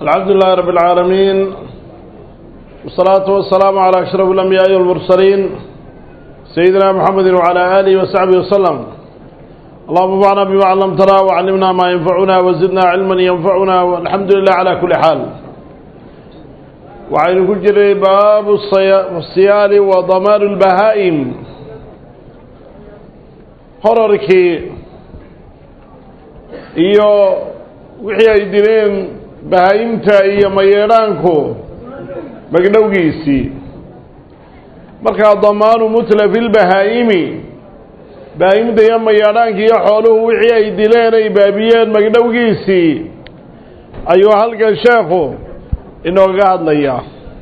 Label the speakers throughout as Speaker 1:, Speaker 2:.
Speaker 1: الحمد لله رب العالمين والصلاة والسلام على أشرف الأنبياء والمرسلين سيدنا محمد وعلى آله وصحبه وسلم اللهم انفعنا بما علمتنا وعلمنا ما ينفعنا وزدنا علما ينفعنا والحمد لله على كل حال وعين كجر باب الصيال وضمان البهائم horarkii iyo wixii ay dileen bahaayimta iyo mayeedhaanku magdhowgiisii markaa damaanu mutlafi lbahaa'imi bahaayimta iyo mayeedhaanka iyo xooluhu wixii ay dileen ay baabiyeen magdhowgiisii ayuu halkan sheekhu inooga hadlayaa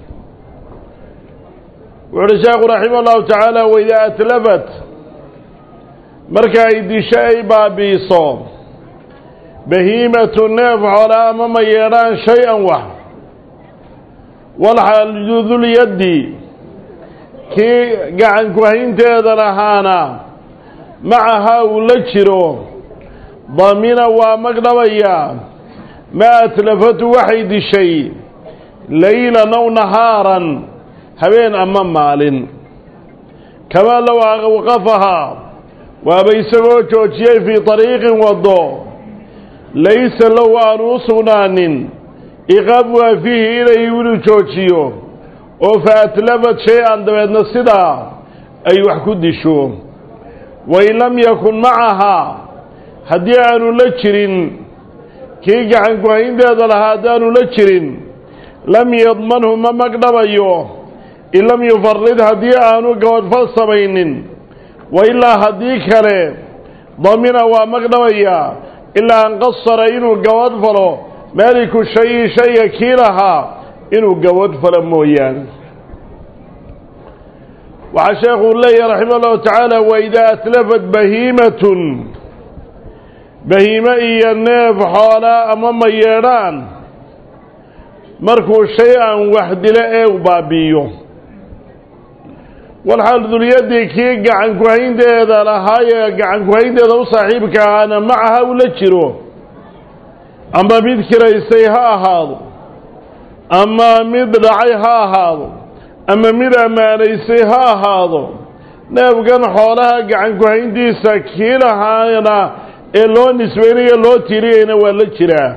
Speaker 1: wuxu uhi sheekhu raximah allahu tacaala waidaa atlafat marka ay disho ay baabi'iso bahiimatu neef xoolaa ama ma yeedhaan shay-an wax walxajudulyaddi kii gacanku haynteeda lahaana macahaa uu la jiro damina waa magdhabayaa maa atlafatu waxay dishay laylan aw nahaaran habeen ama maalin kamaa low awqafahaa waaba isagoo joojiyey fii طariiqin waddo laysa low aanu u sugnaanin iqaab waa fiihi inay inuu joojiyo oo fa atlafad shay-an dabeedna sidaa ay wax ku disho wain lam yakun macahaa haddii aanu la jirin kii gacanku haynteeda lahaa haddaanu la jirin lam yadmanhu ma magdhabayo in lam yufarid haddii aanu gabadhfal samaynin wa ilaa haddii kale damina waa magdhabayaa ilaa an qasara inuu gabadh falo maaliku shayi shayga kii lahaa inuu gabadh falo mooyaane waxaa sheekuu leeyahy raxima allahu tacaala waidaa atlafat bahiimatun bahiime iyo neef xoolaa ama mayeedhaan markuu shay-an wax dilo ee u baabi'iyo walxaal dulyaddi kii gacanku haynteeda lahaayee gacanku haynteeda u saaxiibka ahaana macaha u la jiro ama mid kiraysay ha ahaado ama mid dhacay ha ahaado ama mid ammaanaysay ha ahaado neefkan xoolaha gacanku hayntiisa kii lahaana ee loo nisbaynayo loo tiriyeyna waa la jiraa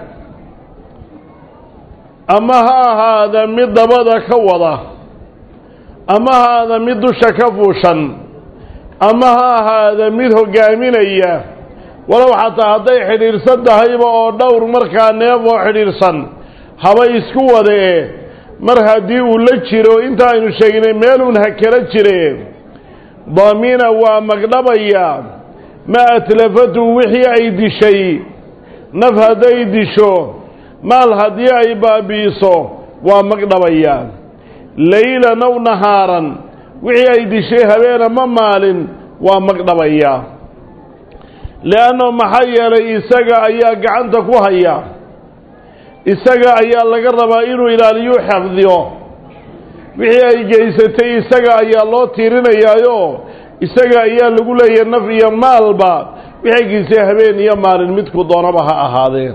Speaker 1: ama ha ahaada mid dabada ka wada ama ha ahaada mid dusha ka fuushan ama ha ahaada mid hoggaaminaya walow xataa hadday xidhiidhsan tahayba oo dhowr markaa neef oo xidhiidhsan haba isku wadee mar haddii uu la jiro inta aynu sheegnay meeluun ha kala jire damina waa magdhabaya ma atlafatu wixii ay dishay naf hadday disho maal haddii ay baabi'iso waa magdhabaya laylan aw nahaaran wixii ay dishay habeena ma maalin waa magdhabaya leanno maxaa yeelay isaga ayaa gacanta ku haya isaga ayaa laga rabaa inuu ilaaliyu xafdiyo wixii ay geysatay isaga ayaa loo tiirinayaayo isaga ayaa lagu leeyahay naf iyo maalba wixay geysay habeen iyo maalin midku doonaba ha ahaadee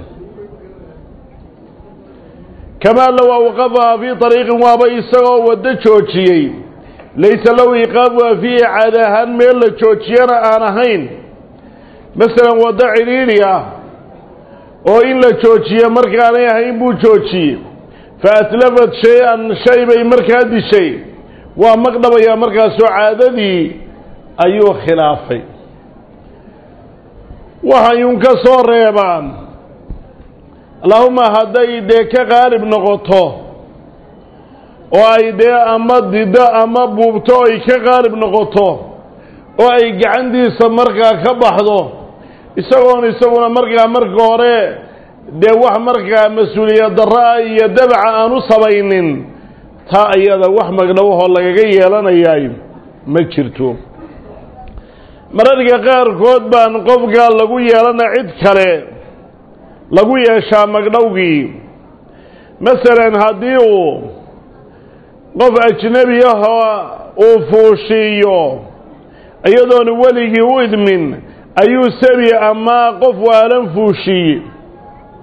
Speaker 1: kamaa low awqafahaa fii طariiqin waaba isagoo waddo joojiyey laysa low iqaab waa fiihi caad ahaan meel la joojiyana aan ahayn masalan waddo cidhiidhi ah oo in la joojiyo markaanay ahayn buu joojiyey fa atlafat shay-an shay bay markaa dishay waa magdhabayaa markaasoo caadadii ayuu khilaafay waxayun ka soo reebaan allahuma hadday dee ka qaalib noqoto oo ay dee ama dido ama buubto ay ka qaalib noqoto oo ay gacantiisa markaa ka baxdo isagoon isaguna markaa marka hore dee wax markaa mas-uuliyad darra-a iyo dabaca aan u samaynin taa iyada wax magdhowahoo lagaga yeelanayaay ma jirto mararka qaarkood baan qofkaa lagu yeelana cid kale lagu yeeshaa magdhowgii masalan haddii uu qof ajnebi ahoo uu fuushiiyo iyadoona weligii u idmin ayuu sabi ama qof waalan fuushiye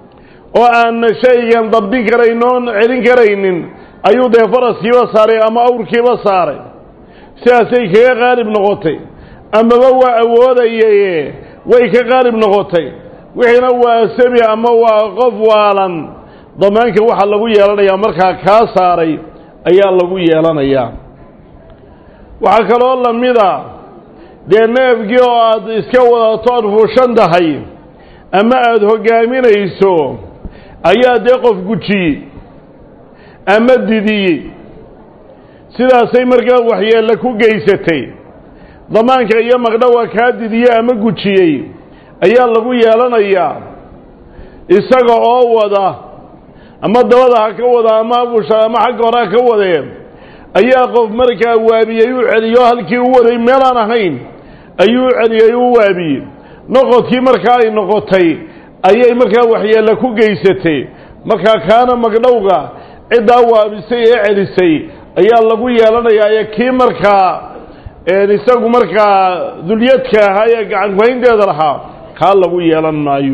Speaker 1: oo aanna shaygan dabdin karayn oon celin karaynin ayuu dee faraskiiba saaray ama awrkiiba saaray sidaasay kaga qaalib noqotay amaba waa awoodayaye way ka qaalib noqotay wixiina waa semi ama waa qof waalan damaanka waxaa lagu yeelanayaa markaa kaa saaray ayaa lagu yeelanayaa waxaa kaloo lamida dee neefkii oo aad iska wadato aad fuushan tahay ama aada hoggaaminayso ayaa dee qof gujiyey ama didiyey sidaasay markaa waxyeelle ku geysatay damaanka iyo magdhawa kaa didiyey ama gujiyey ayaa lagu yeelanayaa isaga oo wada ama dabada ha ka wada ama abusha ama xagga hore ha ka wadee ayaa qof markaa waabiyey u celiyo halkii u waday meelaan ahayn ayuu u celiyey u waabiyey noqodkii markaa ay noqotay ayay markaa waxyeelle ku geysatay markaa kaana magdhowga ciddaa waabisay ee celisay ayaa lagu yeelanayaa ee kii markaa isagu markaa dulyadka ahaa ee gacan kuhaynteeda lahaa kaa lagu yeelan maayo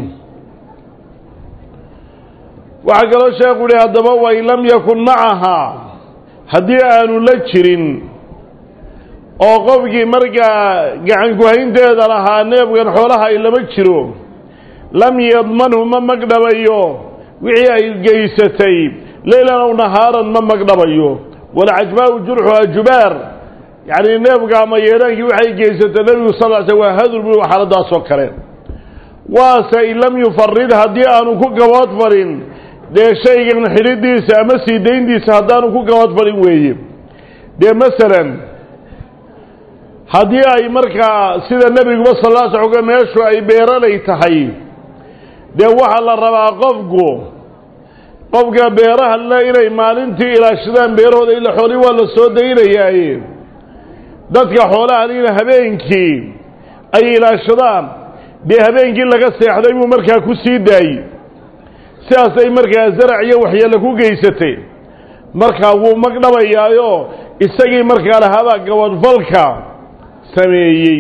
Speaker 1: waxaa kaloo sheekhu yihi haddaba wain lam yakun macahaa haddii aanu la jirin oo qofkii markaa gacan kuhaynteeda lahaa neefkan xoolaha ay lama jiro lam yadmanhu ma magdhabayo wixii ay geysatay leylan ow nahaaran ma magdhabayo walcajbaau jurxuha jubaar yacni neefka ama yeedhaankii waxay geysatay nebigu sal l sl waa hadur bu xaaladaasoo kale waase in lam yufarid haddii aanu ku gabood farin dee shaygan xidhidiisa ama sii dayntiisa haddaanu ku gabood farin weeye dee masalan haddii ay markaa sida nebiguba sal l sl meeshu ay beeralay tahay dee waxaa la rabaa qofku qofka beeraha le inay maalintii ilaashadaan beerahooda ila xooli waa la soo daynayaaye dadka xoolaha lina habeenkii ay ilaashadaan dee habeenkii laga seexday buu markaa ku sii daayey sidaasay markaa zarac iyo waxyeelle ku geysatay markaa wuu magdhabayaayo isagii markaa lahaabaa gabadfalka sameeyey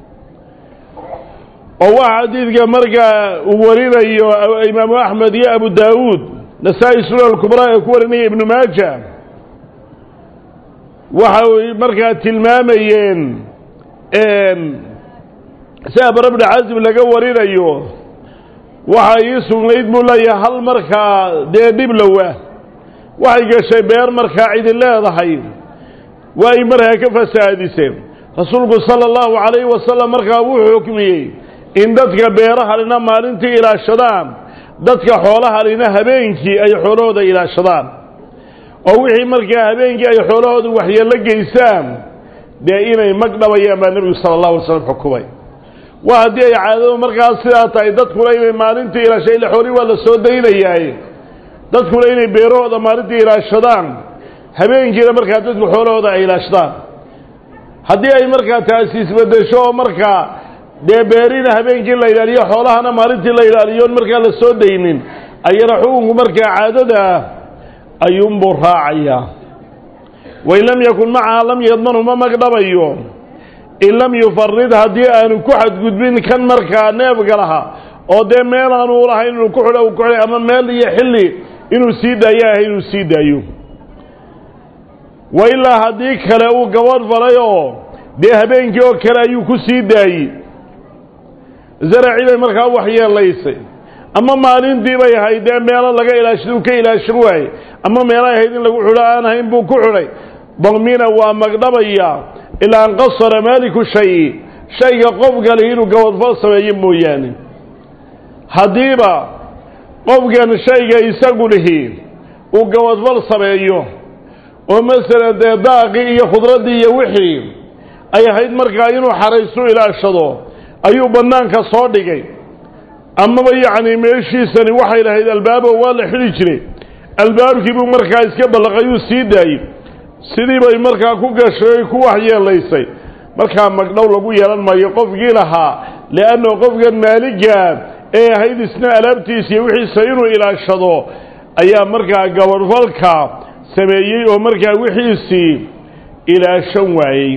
Speaker 1: oo waxa xadiidka markaa uu warinayo imaamu axmed iyo abu daawuud nasaa-i sunan kubraa ee ku warinaya ibnu maaja waxay markaa tilmaamayeen si abra bni casim laga warinayo waxaa ii sugnayd buu leeyahay hal markaa dee dhiblowa waxay gashay beer markaa cidi leedahay waa ay markaa ka fasaadiseen rasuulku sala allahu calayhi wasalam markaa wuxuu xukmiyey in dadka beerahalina maalintii ilaashadaan dadka xoolahalina habeenkii ay xoolahooda ilaashadaan oo wixii markaa habeenkii ay xoolahooda waxyeello geysaan dee inay magdhabayaan baa nebigu sala allahu alay slam xukumay waa haddii ay caadadu markaas sidaa tahay dadkuna inay maalintii ilaasha ila xoolihii waa la soo daynayaaye dadkuna inay beerahooda maalintii ilaashadaan habeenkiina markaa dadku xoolahooda ay ilaashadaan haddii ay markaa taasi isbedesho oo markaa dee beerina habeenkii la ilaaliyo xoolahana maalintii la ilaaliyo on markaa la soo daynin ayana xukunku markaa caadada ah ayuunbuu raacayaa wain lam yakun macaha lam yadmanhu ma magdhabayo in lam yufarid haddii aanu ku xadgudbin kan markaa neefga laha oo dee meel aanu lahayn inuu ku xidho ku xidhay ama meel iyo xilli inuu sii daayo ahay inuu sii daayo wa ilaa haddii kale uu gabadh falay oo dee habeenkii oo kale ayuu ku sii daayey zaracii bay markaa waxyeelaysay ama maalintii bay ahayd dee meelo laga ilaashada uu ka ilaashan waaye ama meelay ahayd in lagu xidho aan ahayn buu ku xidhay damina waa magdhabaya ilaa an qasara maaliku shayi shayga qofka lihi inuu gabadfal sameeyo mooyaane haddiiba qofkan shayga isagu lihi uu gabadfal sameeyo oo masalan dee daaqii iyo khudraddii iyo wixii ay ahayd markaa inuu xaraysu ilaashado ayuu bannaanka soo dhigay amaba yacni meeshiisani waxay lahayd albaabo waa la xidhi jiray albaabkii buu markaa iska ballaqayuu sii daayey sidii bay markaa ku gashay ku waxyeelaysay markaa magdhow lagu yeelan maayo qofkii lahaa li'annahu qofkan maaliga ee ahayd isna alaabtiisa iyo wixiisa inuu ilaashado ayaa markaa gabadhfalka sameeyey oo markaa wixiisii ilaashan waayey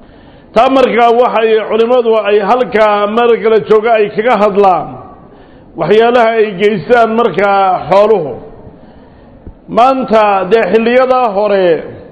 Speaker 1: taa markaa waxay culimmadu ay halkaa mar kala jooga ay kaga hadlaan waxyaalaha ay geystaan markaa xooluhu maanta dee xilliyadaa hore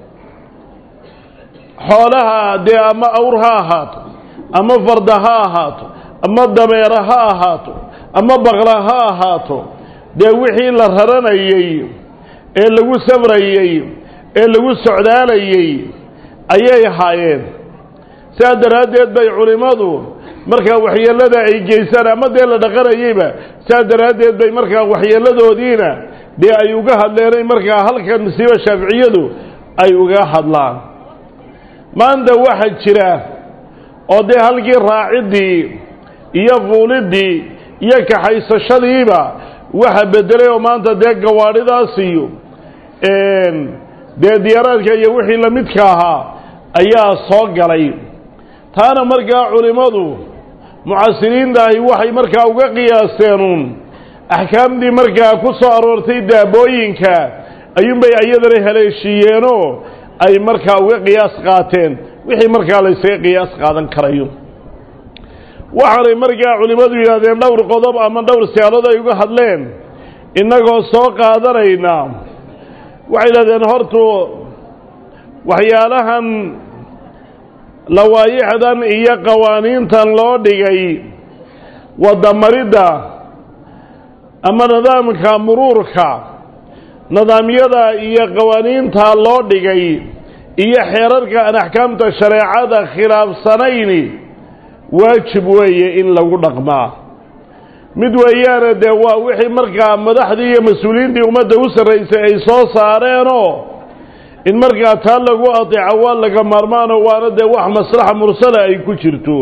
Speaker 1: xoolaha dee ama awr ha ahaato ama farda ha ahaato ama dameera ha ahaato ama baqra ha ahaato dee wixii la raranayey ee lagu safrayey ee lagu socdaalayey ayay ahaayeen sidaa daraaddeed bay culimmadu markaa waxyeellada ay geystaan ama dee la dhaqanayeyba sidaa daraaddeed bay markaa waxyeelladoodiina dee ay uga hadleenay markaa halkan masiiba shaaficiyadu ay uga hadlaan maanta waxaa jira oo dee halkii raaciddii iyo fuuliddii iyo kaxaysashadiiba waxa bedelay oo maanta dee gawaadhidaas iyo dee diyaaraadka iyo wixii la midka ahaa ayaa soo galay taana markaa culimmadu mucasiriintaahi waxay markaa uga qiyaasteenuun axkaamtii markaa ku soo aroortay daabooyinka ayuunbay iyadana haleeshiiyeenoo ay markaa uga qiyaas qaateen wixii markaa la ysaga qiyaas qaadan karayo waxaanay markaa culimmadu yidhahdeen dhowr qodob ama dhowr siyaalood ay uga hadleen innagoo soo qaadanayna waxay yidhahdeen hortu waxyaalahan lawaayixdan iyo qawaaniintan loo dhigay wadamaridda ama nidaamka muruurka nidaamyada iyo qawaaniinta loo dhigay iyo xeerarka aan axkaamta shareecada khilaafsanayni waajib weeye in lagu dhaqmaa mid weeyaane dee waa wixii markaa madaxdii iyo mas-uuliyiintii ummadda u sarraysay ay soo saareenoo in markaa taa lagu adeeco waa laga maarmaano waana dee wax maslaxa mursala ay ku jirto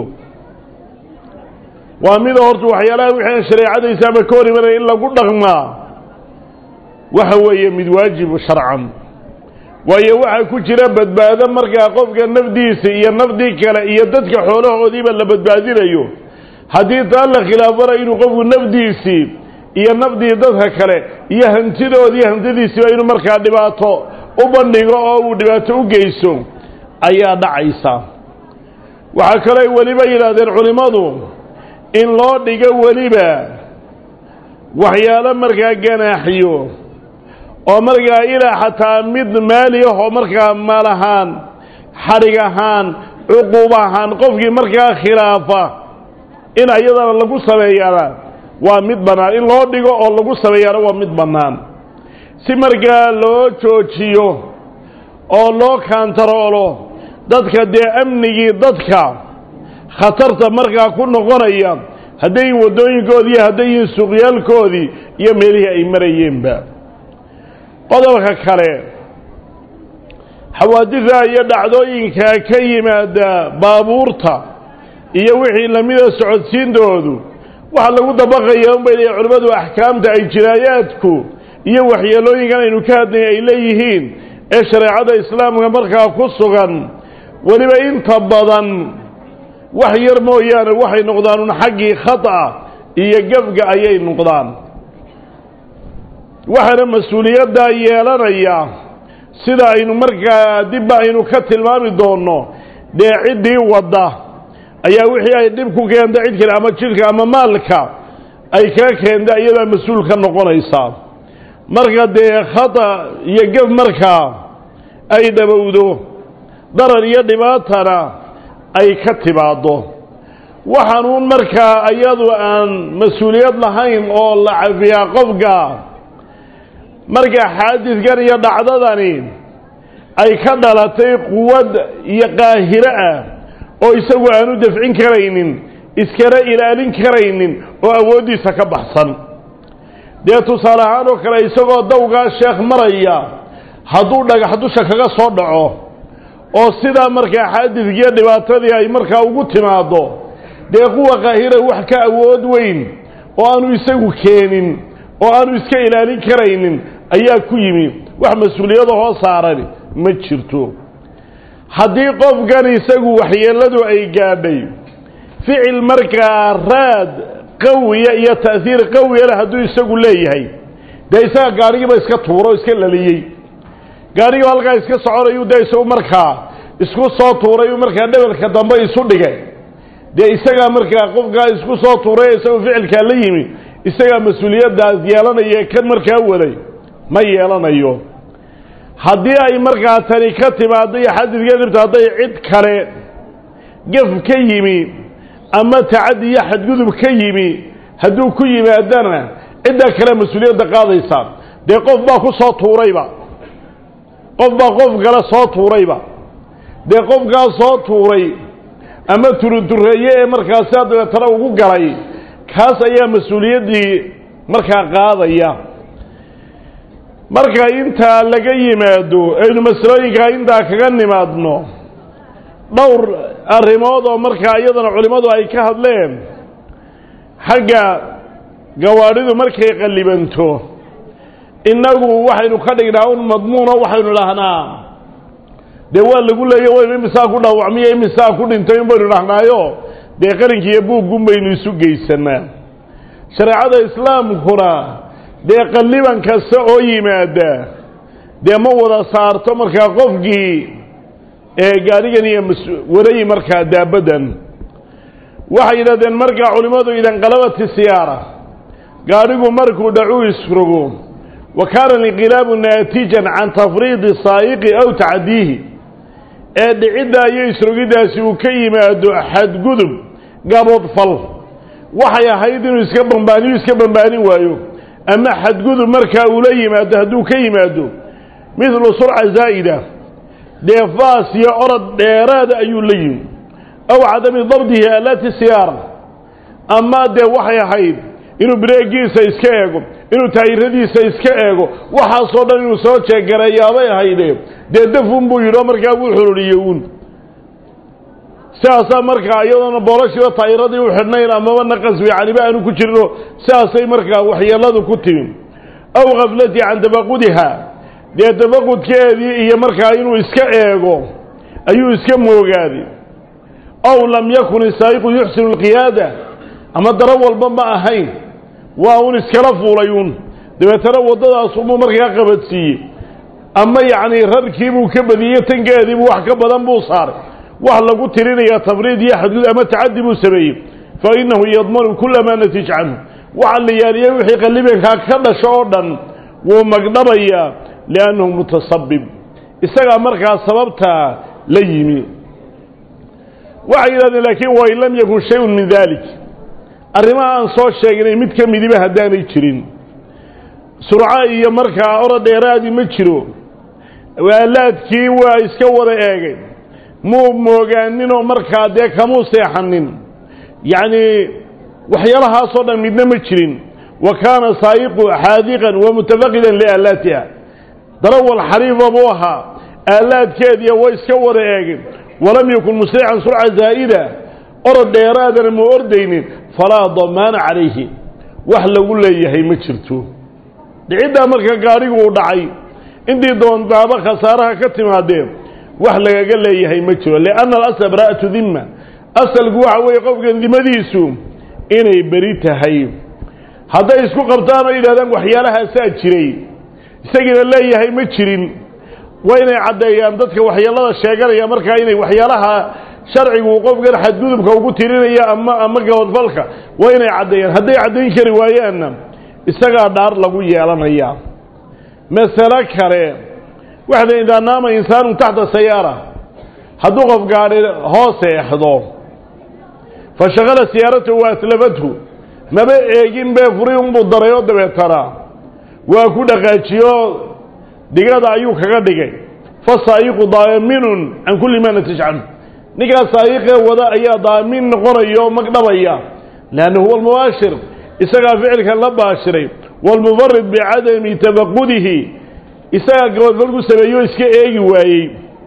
Speaker 1: waa mida horta waxyaalaha wixii aan shareecadaysa ama ka hor imanaya in lagu dhaqmaa waxa weeye mid waajibu sharcan waayo waxaa ku jira badbaado markaa qofka nafdiisa iyo nafdii kale iyo dadka xoolahoodiiba la badbaadinayo haddii taa la khilaafana inuu qofku nafdiisii iyo nafdii dadka kale iyo hantidoodii hantidiisiiba inuu markaa dhibaato u bandhigo oo uu dhibaato u geyso ayaa dhacaysa waxaa kaloo ay weliba yidhaahdeen culimmadu in loo dhigo weliba waxyaalo markaa ganaaxiyo oo markaa ilaa xataa mid maali ah oo markaa maal ahaan xadhig ahaan cuquub ahaan qofkii markaa khilaafa in ayadana lagu sameeyaana waa mid bannaan in loo dhigo oo lagu sameeyaana waa mid bannaan si markaa loo joojiyo oo loo kaantaroolo dadka dee amnigii dadka khatarta markaa ku noqonaya haddayin waddooyinkoodii iyo haddayin suuqyaalkoodii iyo meelihii ay marayeenba qodobka kale xawaadida iyo dhacdooyinka ka yimaada baabuurta iyo wixii lamida socodsiintoodu waxaa lagu dabaqaya unbay leeyihin culimmadu axkaamta ay jinaayaadku iyo waxyeelooyinkan aynu ka hadlay ay leeyihiin ee shareecada islaamka markaa ku sugan weliba inta badan wax yar mooyaane waxay noqdaan un xaggii khata iyo gefga ayay noqdaan waxaana mas-uuliyaddaa yeelanaya sida aynu markaa dibba aynu ka tilmaami doonno dee ciddii wadda ayaa wixii ay dhib ku keenta cid kale ama jidhka ama maalka ay kaga keenta iyadaa mas-uul ka noqonaysaa marka dee khata iyo gef markaa ay dhabowdo darar iyo dhibaatana ay ka timaaddo waxaanuun markaa iyadu aan mas-uuliyad lahayn oo la cafiyaa qofka marka xaadidkan iyo dhacdadani ay ka dhalatay quwad iyo qaahiro ah oo isagu aanu dafcin karaynin iskana ilaalin karaynin oo awooddiisa ka baxsan dee tusaale ahaan oo kale isagoo dawgaa sheekh maraya hadduu dhagax dusha kaga soo dhaco oo sidaa markaa xaadidkiiyo dhibaatadii ay markaa ugu timaaddo dee quwa qaahira wax ka awood weyn oo aanu isagu keenin oo aanu iska ilaalin karaynin ayaa ku yimi wax mas-uuliyada hoo saaran ma jirto haddii qofkan isagu waxyeelladu ay gaadhay ficil markaa raad qawiya iyo ta'hiir qawiya leh hadduu isagu leeyahay dee isaga gaadhigiiba iska tuuro o iska laliyey gaadhigii halkaa iska soconayu dee isagu markaa isku soo tuuray markaa dhebelka dambe isu dhigay dee isagaa markaa qofkaa isku soo tuuray isagu ficilkaa la yimi isagaa mas-uuliyaddaas yeelanaya kan markaa waday ma yeelanayo haddii ay markaa tani ka timaaddo iyo xadidka dhibta hadday cid kale gaf ka yimi ama tacaddi iyo xadgudub ka yimi hadduu ku yimaadana ciddaa kale mas-uuliyadda qaadaysa dee qof baa ku soo tuurayba qof baa qof kale soo tuurayba dee qofkaas soo tuuray ama turutureeye ee markaasa dabeetana ugu galay kaas ayaa mas-uuliyaddii markaa qaadaya marka intaa laga yimaado aynu masalooyinkaa intaa kaga nimaadno dhowr arrimood oo markaa iyadana culimmadu ay ka hadleen xagga gawaadhidu markay qallibanto innagu waxaynu ka dhignaa un madmuuno waxaynu dhahnaa dee waa lagu leeya waynu imisaa ku dhaawacmiyo imisaa ku dhintay un baynu dhahnaayo dee qarinkiiyo buuggun baynu isu geysanaa shareecada islaamkuna dee qalliban kasta oo yimaada dee ma wada saarto markaa qofkii ee gaarigan iyo warayi markaa daabaddan waxay yidhahdeen markaa culimmadu idanqalabati siyaara gaadhigu markuu dhacuu isrogo wa kaana alinqilaabu naatijan can tafriidi saa'iqi aw tacdiihi ee dhiciddaa iyo isrogiddaasi uu ka yimaado xadgudub gaboodfal waxay ahayd inuu iska bambaaniyo iska bambaanin waayo ama xadgudub markaa uu la yimaado hadduu ka yimaado midlu surca zaa'ida dee faas iyo orod dheeraada ayuu la yimi aw cadami dabdihi alaati siyaara ama dee waxay ahayd inuu bireegiisa iska eego inuu taayiradiisa iska eego waxaasoo dhan inuu soo jeegareeyaabay ahayde dee dafun buu yidhi oo markaa wuu xululiyey uun sidaasaa markaa iyadoona booloshiiba taayiradii u xidhnayn amaba naqas wicaniba aanu ku jirino sidaasay markaa waxyeeladu ku timi aw khaflati can tafaqudiha dee tafaqudkeedii iyo markaa inuu iska eego ayuu iska moogaaday aw lam yakun isaa'iqu yuxsinu alqiyaada ama daro walba ma ahayn waa un iskala fuulay uun dabeetana waddadaasubuu markaa qabadsiiyey ama yacnii rarkiibuu ka badiyey tankeediibuu wax ka badan buu saaray wax lagu tirinayaa tafriid iyo xadguud ama tacaddi buu sameeyey fa innahu yadmanu kula maa natij canhu waxa la yaaliyey wixii qallibankaa ka dhasho oo dhan wuu magdhabayaa liannahu mutasabib isagaa markaa sababtaa la yimi waxay yidhahdeen laakiin wain lam yakun shayun min dalik arrimaha aan soo sheegnay mid ka midiba haddaanay jirin surco iyo markaa orod dheeraadii ma jiro waalaadkii waa iska wada eegay muu moogaaninoo markaa dee kamuu seexanin yacnii waxyaalahaasoo dhan midna ma jirin wa kaana saa'iqu xaadiqan wa mutafaqidan liaalaatiha darawal xariifa buu ahaa aalaadkeediya way iska wada eegeen walam yakun musrican surca zaa'ida orod dheeraadana ma ordaynin falaa damaana calayhi wax lagu leeyahay ma jirto dhiciddaa marka gaadhigu uu dhacay intii doontaaba khasaaraha ka timaadeen wax lagaga leeyahay ma jiro lianna alasla bara'atu dimma asalku waxa weeye qofkan dimadiisu inay beri tahay hadday isku qabtaan oo yidhahdaan waxyaalahaasaa jiray isagiina leeyahay ma jirin waa inay caddeeyaan dadka waxyeelada sheeganaya markaa inay waxyaalaha sharcigu qofkan xadgudubka ugu tirinaya ama ama gabadfalka waa inay caddeeyaan hadday caddayn kari waayaanna isagaa dhaar lagu yeelanayaa masalo kale waxda idaa naama insaanu taxta sayaara hadduu qof gaadhi hoos eexdo fa shaqala siyaaratahu wa atlafathu maba eegin bee furi unbuu daray oo dabeetana waa ku dhaqaajiyo digada ayuu kaga dhigay fa saa'iqu daaminun can kulli maa natij canhu ninkaas saa'iqee wada ayaa daamin noqonaya oo magdhabaya leanna huwa almubaashir isagaa ficilkan la baashiray waalmubarid bicadami tafaqudihi isagaa gabadfal ku sameeyo iska eegi waayey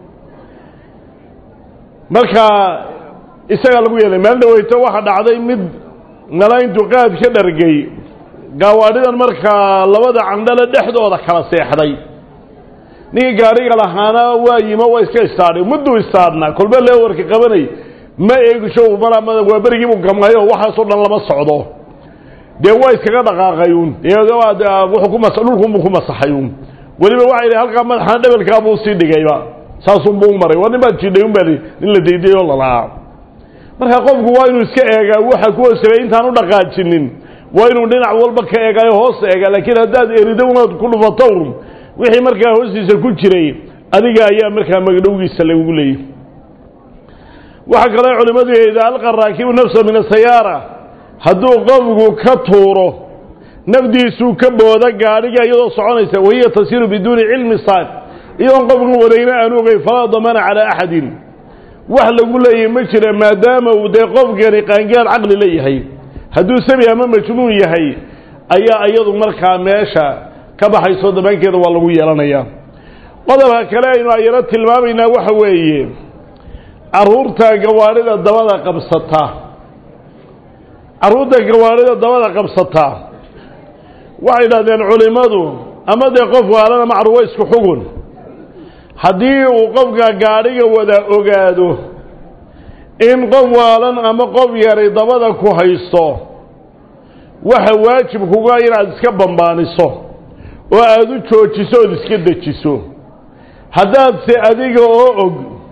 Speaker 1: markaa isagaa lagu yeelay maalin dhaweyto waxaa dhacday mid malayntu qaad ka dhargay gaawaadhidan markaa labada candhale dhexdooda kala seexday ninkii gaadhiga lahaana waa yimo waa iska istaadhay mudduu istaadhnaa kolba leewarka qabanay ma eegisho malaa waa berigiibuu gamay oo waxaasoo dhan lama socdo dee waa iskaga dhaqaaqay uun wuxuu ku mas dhulkunbuu ku masaxay uun weliba waxay idhi halkaa madaxana dhebelkaa buu sii dhigayba saasunbuu u maray waa nin baad jidhay un baa nin la daydayay oo lalahaa marka qofku waa inuu iska eegaa waxa ku hoosagay intaan u dhaqaajinin waa inuu dhinac walba ka eegayo hoos eega laakiin haddaad erido unaad ku dhufato un wixii markaa hoostiisa ku jiray adiga ayaa markaa magdhowgiisa lagugu leeyay waxaa kaloo culimmadu idaa alqa raakibu nafsa min asayaara hadduu qofku ka tuuro nafdiisuu ka booda gaadhiga iyadoo soconaysa wahiya tasiiru biduuni cilmi saaq iyadoon qofkan wadayna aan ogeyn falaa damana calaa axadin wax lagu leeyahy ma jira maadaama uu dee qofkani qaangaar caqli leeyahay hadduu sabi ama majnuun yahay ayaa iyadu markaa meesha ka baxayso damaankeeda waa lagu yeelanayaa qodobka kale aynu ayaro tilmaamaynaa waxa weeye carruurta gawaadhida dabada qabsata carruurta gawaadhida dabada qabsata waxay idhahdeen culimmadu ama dee qof waalana macruwa isku xugun haddii uu qofka gaadhiga wada ogaado in qof waalan ama qof yaray dabada ku haysto waxa waajib kuga inaad iska bambaaniso oo aada u joojiso ood iska dejiso haddaadse adiga oo og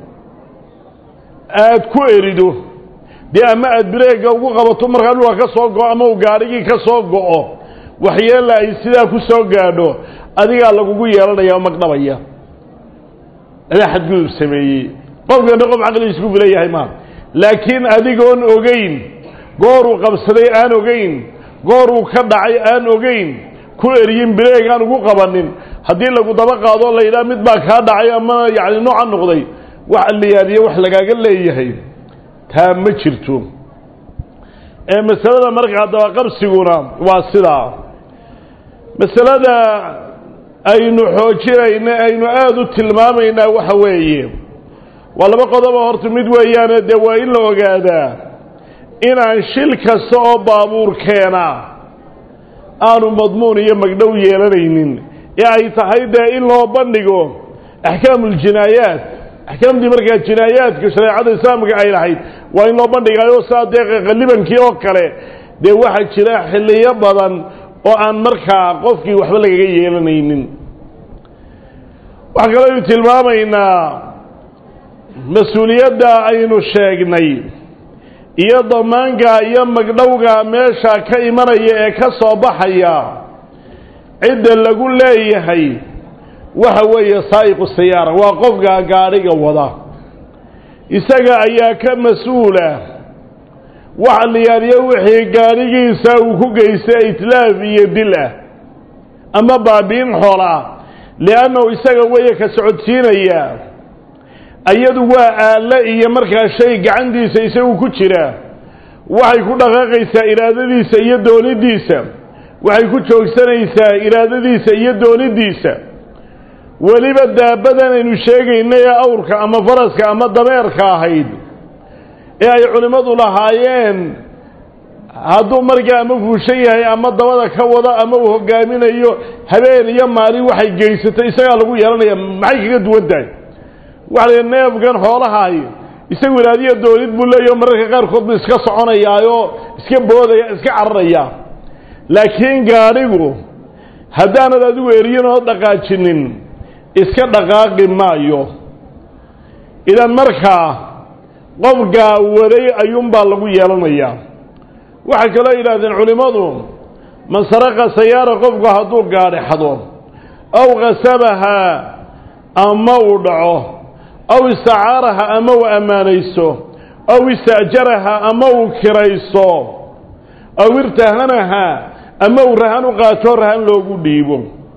Speaker 1: aada ku erido dee ama aada bireega ugu qabato markaa dhulka ka soo go-o ama uu gaadhigii ka soo go-o waxyeella ay sidaa ku soo gaadho adigaa lagugu yeelanaya oo magdhabaya adaa xadgudub sameeyey qofkana qof caqligiis ku filan yahay maa laakiin adigoon ogeyn gooruu qabsaday aan ogeyn gooruu ka dhacay aan ogeyn ku eriyin bireeg aan ugu qabanin haddii lagu daba qaado la yidhaha mid baa kaa dhacay ama yacni nooca noqday wax alliyaadiye wax lagaaga leeyahay taa ma jirto ee masalada markaa dabaqabsiguna waa sidaa masalada aynu xoojinayna aynu aada u tilmaamaynaa waxa weeye waa laba qodobo horta mid weeyaane dee waa in la ogaadaa inaan shil kasta oo baabuur keena aanu madmuun iyo magdhow yeelanaynin ee ay tahay dee in loo bandhigo axkaamuuljinaayaat axkaamtii markaa jinaayaadka shareecada islaamka ay lahayd waa in loo bandhigayo saa dee qalibankii oo kale dee waxaa jira xilliyo badan oo aan markaa qofkii waxba lagaga yeelanaynin waxaa kaloo aynu tilmaamaynaa mas-uuliyadda aynu sheegnay iyo damaanka iyo magdhowga meesha ka imanaya ee ka soo baxaya cidda lagu leeyahay waxa weeye saa'iqu sayaara waa qofka gaadhiga wada isaga ayaa ka mas-uula waxa la yaaliyo wixii gaadhigiisa uu ku geystay itlaaf iyo dil ah ama baabiin xoolaa liannahu isaga weeye ka socodsiinaya iyadu waa aalle iyo markaa shay gacantiisa isagu ku jira waxay ku dhaqaaqaysaa iraadadiisa iyo doonidiisa waxay ku joogsanaysaa iraadadiisa iyo doonidiisa weliba daabadan aynu sheegaynay ee awrka ama faraska ama dameerka ahayd ee ay culimmadu lahaayeen hadduu markaa ama fuushan yahay ama dabada ka wado ama uu hogaaminayo habeen iyo maalin waxay geysatay isagaa lagu yeelanaya maxay kaga duwan tahay waxa la neefkan xoolahaay isagu iraadiya doonid buu leeyaho mararka qaarkood buu iska soconayaayoo iska boodaya iska cararaya laakiin gaadhigu haddaanad adigu eriyin oo dhaqaajinin iska dhaqaaqi maayo idan markaa qofkaa waday ayuunbaa lagu yeelanayaa waxay kaloo yidhaahdeen culimmadu man saraqa sayaara qofku hadduu gaadhixdo aw kasabahaa ama uu dhaco aw istacaaraha ama uu ammaanayso aw ista'jaraha ama uu kirayso aw irtahanaha ama uu rahan u qaato rahan loogu dhiibo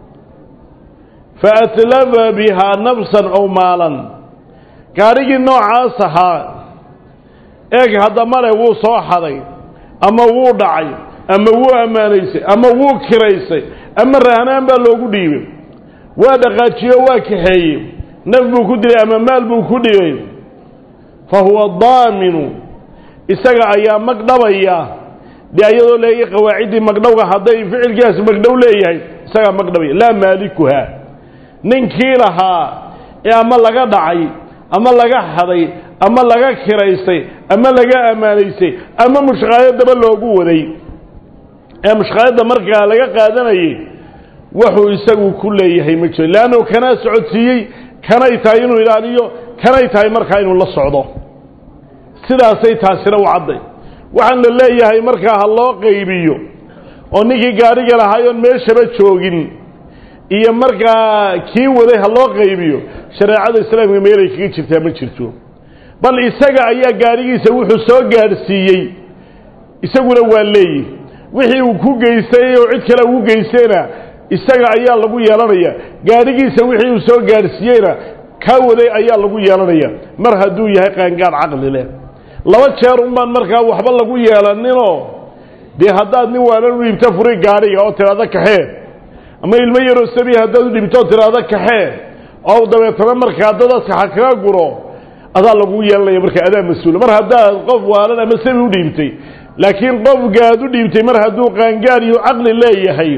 Speaker 1: fa atlafa bihaa nafsan ow maalan gaadhigii noocaas ahaa eeg haddamale wuu soo xaday ama wuu dhacay ama wuu ammaanaysay ama wuu kiraysay ama rahanaan baa loogu dhiibay waa dhaqaajiyo waa kaxeeyey naf buu ku dilay ama maal buu ku dhibay fa huwa daaminu isaga ayaa magdhabaya dee iyadoo leeya qawaaciddii magdhowga hadday ficilkiiaas magdhow leeyahay isagaa magdhabaya laa maalikuha ninkii lahaa ee ama laga dhacay ama laga xaday ama laga kiraysay ama laga ammaanaysay ama mushqaayadaba loogu waday ee mushqaayadda markaa laga qaadanayay wuxuu isagu ku leeyahay ma jiro leannu kanaa socodsiiyey kanay tahay inuu ilaaliyo kanay tahay markaa inuu la socdo sidaasay taasina u cadday waxaan la leeyahay markaa ha loo qaybiyo oo ninkii gaadhiga lahaayoon meeshaba joogin iyo markaa kii waday ha loo qaybiyo shareecada islaamka meelay kaga jirtaa ma jirto bal isaga ayaa gaadhigiisa wuxuu soo gaadhsiiyey isaguna waa leeyihi wixii uu ku geystay oo cid kale ugu geystayna isaga ayaa lagu yeelanaya gaadhigiisa wixii uu soo gaadhsiiyeyna kaa waday ayaa lagu yeelanaya mar hadduu yahay qaangaad caqli leh laba jeer unbaan markaa waxba lagu yeelaninoo dee haddaad nin waalan u dhiibto furi gaadhiga oo tidhaahdo kaxee ama ilmo yaroo sabiya haddaad u dhibto oo tidhaahdo kaxee oo dabeetana markaa dadaska ha kaga guro adaa lagu yeelanaya marka adaa mas-uula mar haddaad qof waalan ama sabi u dhiibtay laakiin qofkaad u dhiibtay mar hadduu qaangaad iyo caqli leeyahay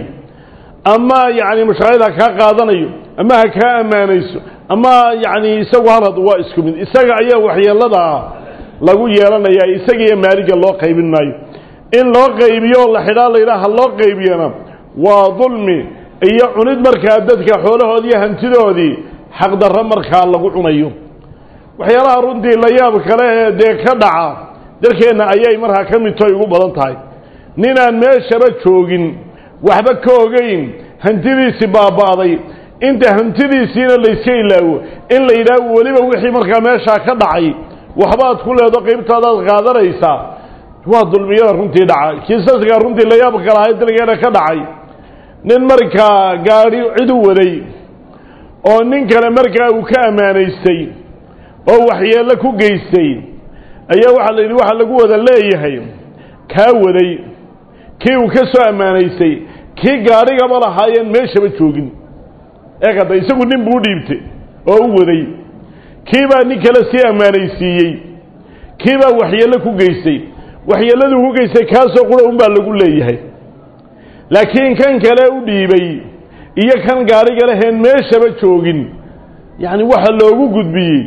Speaker 1: ama yacni mashaaqid ha kaa qaadanayo ama ha kaa ammaanayso ama yacni isagu halad waa isku mid isaga ayaa waxyeeladaa lagu yeelanaya isaga iyo maaliga loo qaybin maayo in loo qaybiyo oo la xidhaa layidhaha ha loo qaybiyana waa dulmi iyo cunid markaa dadka xoolahoodii iyo hantidoodii xaqdarro markaa lagu cunayo waxyaalaha runtii la yaab kale ee dee ka dhaca dalkeenna ayay markaa ka mid toy ugu badan tahay ninaan meeshaba joogin waxba ka ogeyn hantidiisii baaba'day inta hantidiisiina layska ilaawo in la yidhaaho weliba wixii markaa meeshaa ka dhacay waxbaad ku leedo qaybtaadaad qaadanaysaa waa dulmiyada runtii dhaca kiisaskaa runtii la yaab kalahay dalkeena ka dhacay nin markaa gaadhi cid u waday oo nin kale markaa uu ka ammaanaystay oo waxyeello ku geystay ayaa waxaa la yidhi waxaa lagu wada leeyahay kaa waday kii uu ka soo ammaanaystay kii gaadhigaba lahaayeen meeshaba joogin ee hadda isagu nin buu u dhiibtay oo u waday kii baa nin kale sii ammaanaysiiyey kii baa waxyeello ku geystay waxyeelladuu ku geystay kaasoo qura unbaa lagu leeyahay laakiin kan kale u dhiibay iyo kan gaadhiga leheen meeshaba joogin yacni waxa loogu gudbiyey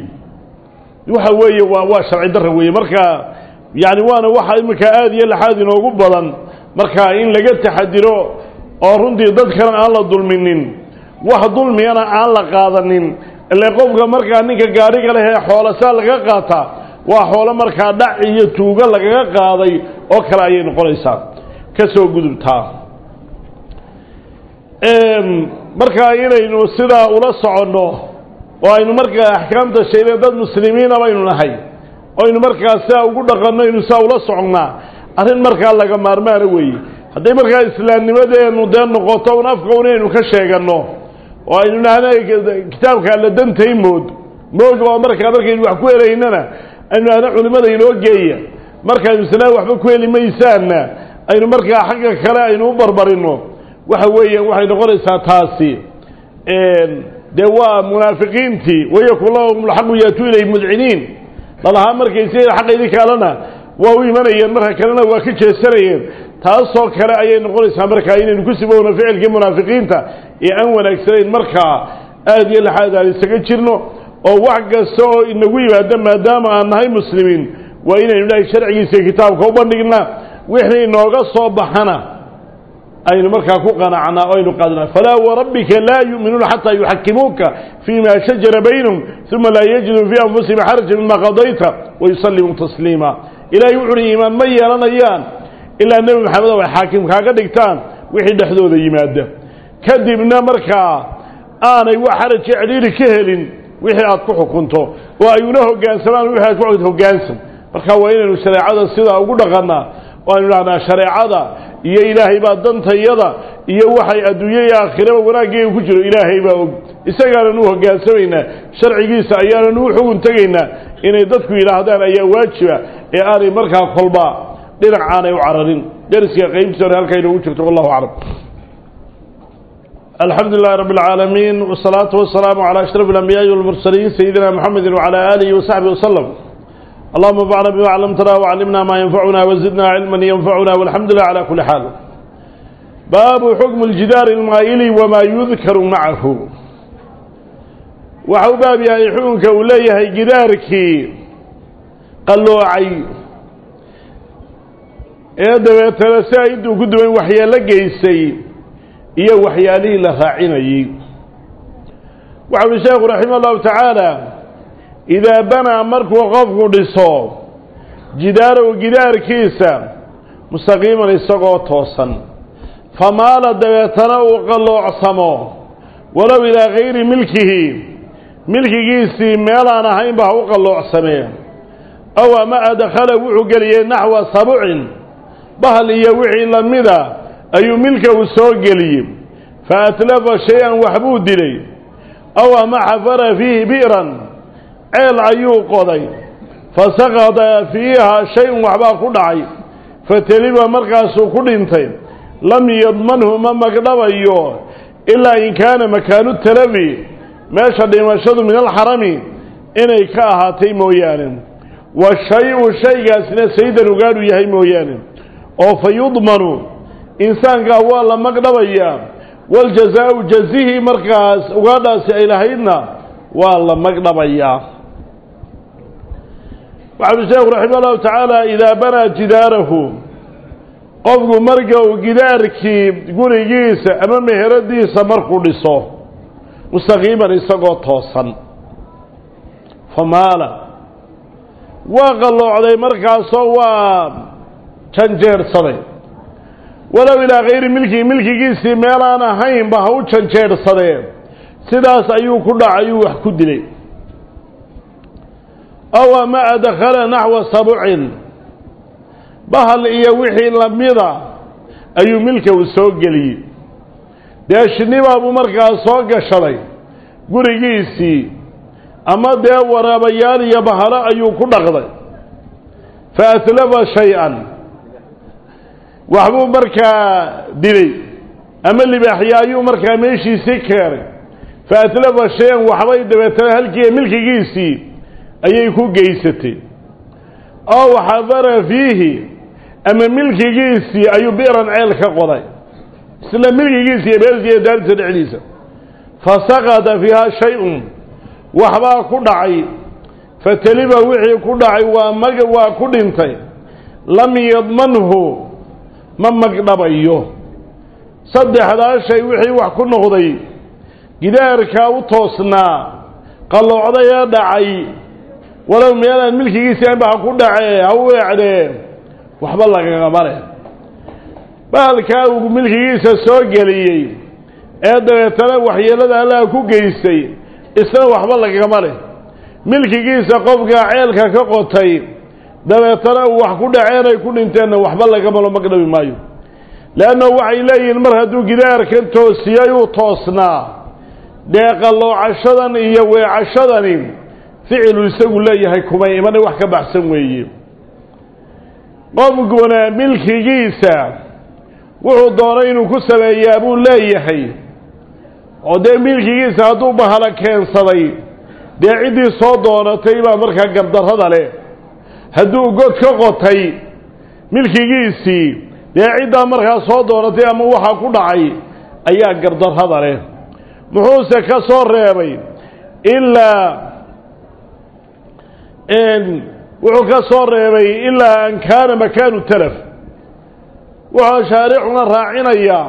Speaker 1: waxa weeye waa waa sharci darra weeye marka yacni waana waxa iminka aada iyo laxaad inoogu badan marka in laga taxadiro oo runtii dadkana aan la dulminin wax dulmiyana aan la qaadanin ile qofka markaa ninka gaadhiga leh ee xoolasaa laga qaataa waa xoolo markaa dhac iyo tuugo lagaga qaaday oo kale ayay noqonaysaa ka soo gudubtaa markaa inaynu sidaa ula soconno oo aynu markaa axkaamta sheegna dad muslimiina baynu nahay oynu markaa sidaa ugu dhaqanno aynu sidaa ula soconnaa arrin markaa laga maarmaana weeye hadday markaa islaamnimadeenu dee noqoto un afka un inaynu ka sheeganno oo aynu nahna kitaabka alla dantay mood moog oo markaa markaynu wax ku helaynana aynu nahna culimmada inoo geeya markaynu isnaa waxba ku heli maysaanna aynu markaa xagga kale aynu u barbarinno waxa weeyaan waxay noqonaysaa taasi dee waa munaafiqiintii wayakun lahum lxaqu yaatuu ilay mudciniin lalahaa markay si xaqaydii kalena waa u imanayeen marka kalena waa ka jeesanayeen taasoo kale ayay noqonaysaa markaa inaynu ku sibowno ficilkii munaafiqiinta ee aan wanaagsanayn markaa aada iyo laxaad aan isaga jirno oo wax kasta oo inagu yimaado maadaama aan nahay muslimiin waa inaynu dhahay sharcigiisa kitaabka u bandhignaa wixii inooga soo baxana aynu markaa ku qanacnaa o aynu qaadnaa falaa warabbika laa yu'minuuna xataa yuxakimuuka fima shajara baynahum uma laa yajiduu fii anfusihim xaraja mima qadayta wayusallimuu tasliima ilaahay wuxu uhi iimaan ma yeelanayaan ilaa nebi maxamed oo ay xaakim kaaga dhigtaan wixii dhexdooda yimaada kadibna markaa aanay wax xaraji cidhiiri ka helin wixii aad ku xukunto oo ay una hoggaansamaan wixii aad ku hoggaansan marka waa inaynu shareecada sidaa ugu dhaqannaa oo aynu dhahnaa shareecada iyo ilaahay baa dantayada iyo waxay adduunye iyo aakhiraba wanaaggeega ku jiro ilaahay baa og isagaanan u hoggaansamaynaa sharcigiisa ayaanan u xugun tegaynaa inay dadku yidhaahdaan ayaa waajiba ee aanay markaa kolba dhinac aanay u cararin deriska qaybtiisa hore halkaa inoogu jirto wallahu aclam الحمد لله رب العالمين والصلاة والسلام على أشرف الأنبياء والمرسلين سيدنا محمد وعلى آله وصحبه وسلم اللهم انفعنا بما علمتنا وعلمنا ما ينفعنا وزدنا علما ينفعنا والحمد لله على كل حال باب حكم الجدار المائل وما يذكر معه وحو باب يا حكمك وليه جدارك قلوعي ee dabeetana si ay intuu ku duwan waxyeelo geysay iyo waxyaalihii la raacinayey waxa uhi sheekhu raxima allahu tacaala idaa banaa markuu qofku dhiso jidaarow gidaarkiisa mustaqiiman isagoo toosan famaala dabeetana uu qalloocsamo walow ilaa gayri milkihi milkigiisii meelaan ahaynba ha u qalloocsamee aw ama adkhala wuxuu geliyey naxwa sabucin bahal iyo wixii lamida ayuu milka uu soo geliyey fa atlafa shay-an waxbuu dilay aw ama xafara fiihi bi'ran ceel ayuu qoday fa saqada fiiha shay-un waxbaa ku dhacay fateliba markaasuu ku dhintay lam yadmanhu ma magdhabayo ilaa in kaana makaanu talafi meesha dhimashadu min alxarami inay ka ahaatay mooyaane wa shay-u shaygaasna saydan ugaadhu yahay mooyaane oo fa yudmanu insaankaa waa la magdhabayaa waljazaau jazihii markaas ugaadhaasi ay lahaydna waa la magdhabayaa waxau sheekhu raxima allahu tacaala idaa banaa jidaarahu qofku marka uu gidaarkii gurigiisa ama meheradiisa markuu dhiso mustaqiiman isagoo toosan famaala waa qalloocday markaasoo waa janjeedhsaday walow ilaa kayri milkihi milkigiisii meelaan ahaynba ha u janjeedhsadee sidaas ayuu ku dhacayuu wax ku dilay aw ama adkhala naxwa sabucin bahal iyo wixii lamida ayuu milka uu soo geliyey dee shinnibaabuu markaas soo gashaday gurigiisii ama dee waraabayaal iyo bahalo ayuu ku dhaqday fa atlafa shay-an waxbuu markaa dilay ama libaaxya ayuu markaa meeshiisii keenay fa atlafa shay-an waxbay dabeetana halkii milkigiisii ayay ku geysatay ow xadara fiihi ama milkigiisii ayuu bi'ran ceel ka qoday isla milkigiisa iyo beertiisa iyo daartiisa dhexdiisa fa saqada fiiha shay-un waxbaa ku dhacay fateliba wixii ku dhacay waa mag waa ku dhintay lam yadmanhu ma magdhabayo saddexdaa shay wixii wax ku noqday gidaarkaa u toosnaa qalloocday ee dhacay walow meelaan milkigiisii anba ha ku dhacee ha u eecdee waxba lagagama leh bahalkaa uu milkigiisa soo geliyey ee dabeetana waxyeelada allaha ku geystay isna waxba lagagama leh milkigiisa qofkaa ceelka ka qotay dabeetana uu wax ku dhaceen ay ku dhinteenna waxba lagamalo magdhabi maayo leanna waxay leeyihiin mar hadduu gidaarkan toosiyey uu toosnaa dee qalloocashadan iyo weecashadani ficilu isagu leeyahay kumay imana wax ka baxsan weeye qofkuna milkigiisa wuxuu doonay inuu ku sameeyaa buu leeyahay oo dee milkigiisa hadduu bahala keensaday dee ciddii soo doonatay baa markaa gardarrada leh hadduu god ka qotay milkigiisii dee ciddaa markaa soo doonatay ama waxaa ku dhacay ayaa gardarrada leh muxuuse ka soo reebay ilaa wuxuu ka soo reebay ilaa an kaana makaanu talaf wuxuu shaaricuna raacinayaa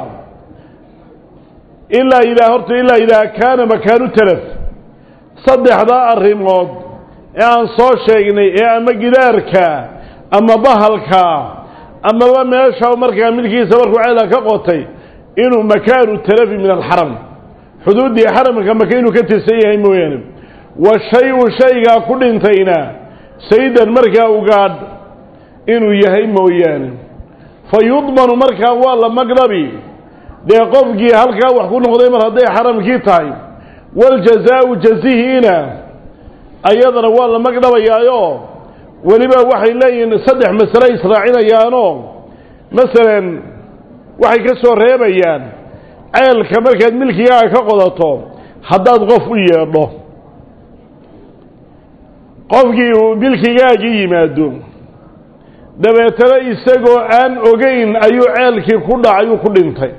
Speaker 1: ilaa ilaa horta ilaa idaa kaana makaanu talaf saddexdaa arrimood ee aan soo sheegnay ee ama gidaarka ama bahalka amaba meesha markaa midkiisa markuu ceela ka qotay inuu makaanu talafi min alxaram xuduuddii xaramka maka inuu ka tirsan yahay mooyaane wa shay-u shaygaa ku dhintayna saydan markaa ugaadh inuu yahay mooyaane fa yudmanu markaa waa la magdhabi dee qofkii halkaa wax ku noqday mar hadday xaramkii tahay waljazaau jazihiina ayadana waa la magdhabayaayo weliba waxay leeyihiin saddex masale israacinayaanoo masalan waxay ka soo reebayaan ceelka markaad milkigaaga ka qodato haddaad qof u yeedho qofkii uu milkigaagii yimaado dabeetana isagoo aan ogeyn ayuu ceelkii ku dhacay uu ku dhintay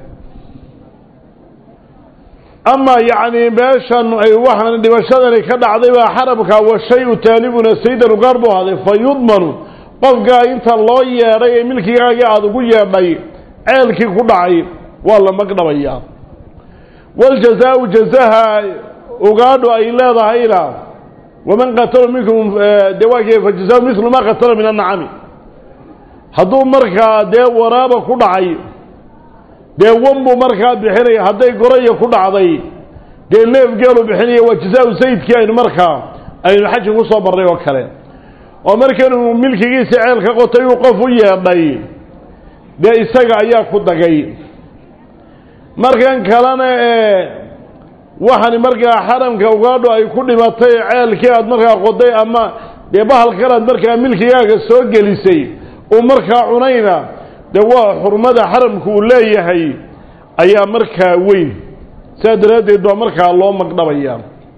Speaker 1: ama yacni meeshan ay waxaan dhimashadani ka dhacday baa xarabka wa shay-u taalibuna saydan ugaar buu haday fa yudmanu qofkaa inta loo yeedhay ee milkigaagii aada ugu yeedhay ceelkii ku dhacay waa la magdhabayaa waljazaau jazaha ugaadhu ay leedahayna waman qatala minkum dee waa fajazaa milu ma qatala min annacami hadduu markaa dee waraaba ku dhacay dee wan buu markaa bixinaya hadday goraya ku dhacday dee neef geelu bixinaya waa jasaa-u sayidkii aynu markaa aynu xaji ku soo marnay oo kale oo markanuu milkigiisa ceelka qotay uu qof u yeedhay dee isaga ayaa ku dagay markan kalena ee waxani markaa xaramka ugaadho ay ku dhimatay ceelkii aad markaa qoday ama dee bahalkan aad markaa milkigaaga soo gelisay uu markaa cunayna dee waa xurmada xaramku uu leeyahay ayaa markaa weyn sidaa daraaddeed baa markaa loo magdhabaya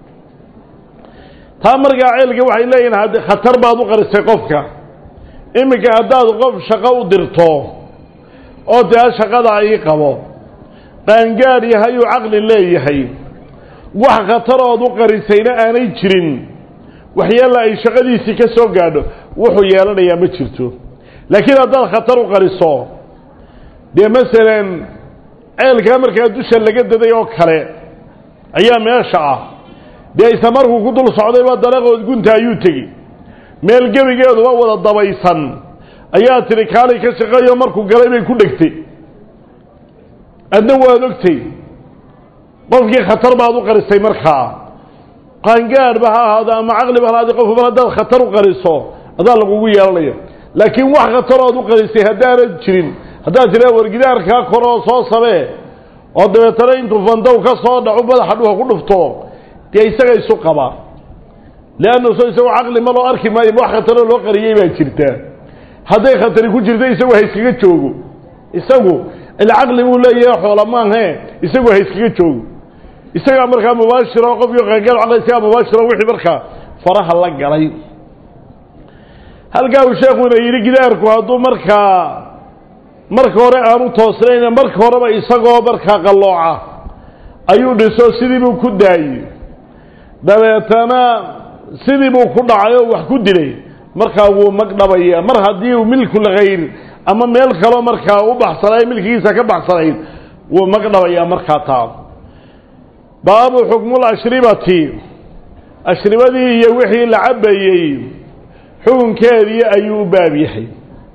Speaker 1: taa markaa ceelka waxay leeyihin hadd khatar baad u qarisay qofka iminka haddaad qof shaqo u dirto oo taa shaqadaa ii qabo qaangaad yahay uu caqli leeyahay wax khatarood u qarisayna aanay jirin waxyaalla ay shaqadiisii ka soo gaadho wuxuu yeelanayaa ma jirto laakiin haddaad khatar u qariso dee masalan ceelkaa markaa dusha laga daday oo kale ayaa meesha ah dee isla markuu ku dul socdayba dalaqood gunta ayuu tegi meel gebigeeduba wada dabaysan ayaa tidhi kaalay ka shaqeeyo markuu galay bay ku dhegtay adna waad ogtay qofkii khatar baad u qarisay markaa qaangaadhba ha ahaado ama caqliba ha ahaado qofba haddaad khatar u qariso adaa lagugu yeelanaya laakiin wax khatarood u qarisay haddaanad jirin haddaad tidhaa wargidaarkaa koroo soo samee oo dabeetana intuu fandow ka soo dhaco madaxa dhuha ku dhufto dee isaga isu qaba leanna so isagoo caqli ma loo arki maayo wax khataroo loo qariyey baa jirta hadday khatari ku jirta isagu ha iskaga joogo isagu ila caqli buu leeyahay xoola maahe isagu ha iskaga joogo isagaa markaa mubaashira oo qofkii qaangaar caqli isagaa mubaashira wixii markaa faraha la galay halkaa uu sheekuna yidhi gidaarku hadduu markaa marka hore aanu toosnayna marka horeba isagoo markaa qallooca ayuu dhiso sidii buu ku daayey dabeetana sidii buu ku dhacay oo wax ku dilay markaa wuu magdhabaya mar haddii uu milkul khayr ama meel kaloo markaa u baxsanayd milkigiisa ka baxsanayd wuu magdhabayaa markaa taa baabu xukmul ashribati ashribadii iyo wixii la cabbayey xukunkeedii ayuu u baab yahay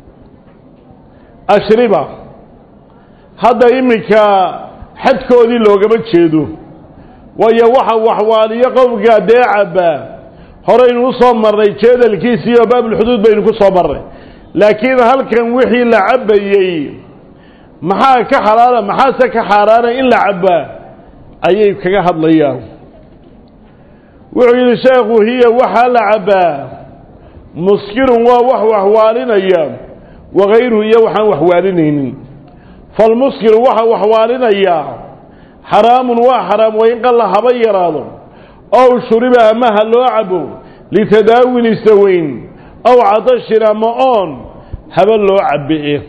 Speaker 1: ashriba hadda iminka xadkoodii loogama jeedo waayo waxa waxwaaliyo qowmka dee cabba horaynu u soo marnay jeedalkiisi iyo baabulxuduud baynu ku soo marnay laakiin halkan wixii la cabbayey maxaa ka xalaala maxaase ka xaaraana in la cabbaa ayay kaga hadlayaan wuxuu yidhi sheekhu hiya waxaa la cabbaa muskirun waa wax waxwaalinaya wakayruhu iyo waxaan waxwaalinaynin falmuskiru waxa waxwaalinayaa xaraamun waa xaraam wain qalla haba yaraado ow shuriba ama ha loo cabo litadaawin isaweyn ow cadashin ama oon haba loo cabe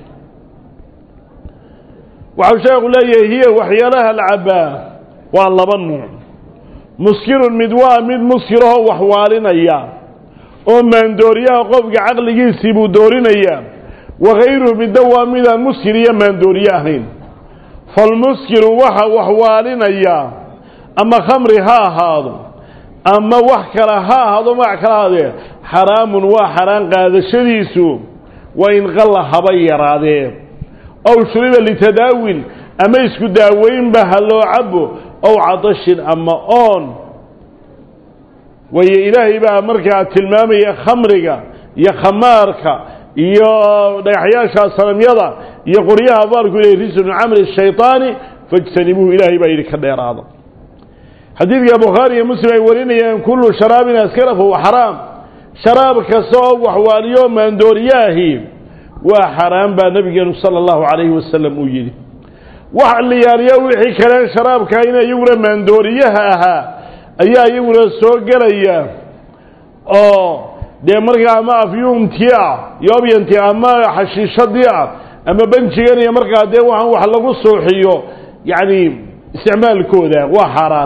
Speaker 1: waxau sheekhu leeyahay hiya waxyaalaha la cabbaa waa laba nuuc muskirun mid waa mid muskirahoo waxwaalinaya oo maandooriyaha qofka caqligiisii buu doorinayaa wakayruhu midna waa midaan muskir iyo maandooriye ahayn falmuskiru waxa waxwaalinayaa ama khamri ha ahaado ama wax kale ha ahaado magac kala ahaadee xaraamun waa xaraan qaadashadiisu waa in qalla haba yaraadee ow shuriba litadaawin ama isku daaweynba ha loo cabo ow cadashin ama oon waayo ilaahay baa markaa tilmaamaya khamriga iyo khamaarka iyo dhagaxyaasha sanamyada iyo qoryaha baalku ilahy risu min camali shayطaani fاjtanibuuhu ilaahay baa yidhi ka dheeraada xadiidka bukhaari iyo muslim ay warinayaan kullu sharaabin askara fahuwa xaraam sharaab kasta oo waxwaaliyo maandooriyaahi waa xaraam baa nabigeenu sala allahu calayhi wasalam uu yidhi wax liyaaliyo wixii kaleen sharaabka in iyaguna maandooriyaha ahaa ayaa iyaguna soo gelaya oo dee markaa ama afyuumtii ah yoobyantii ama xashiishadii ah ama benjigan iyo markaa dee waxaan wax lagu suuxiyo yacni isticmaalkooda waa xaaraan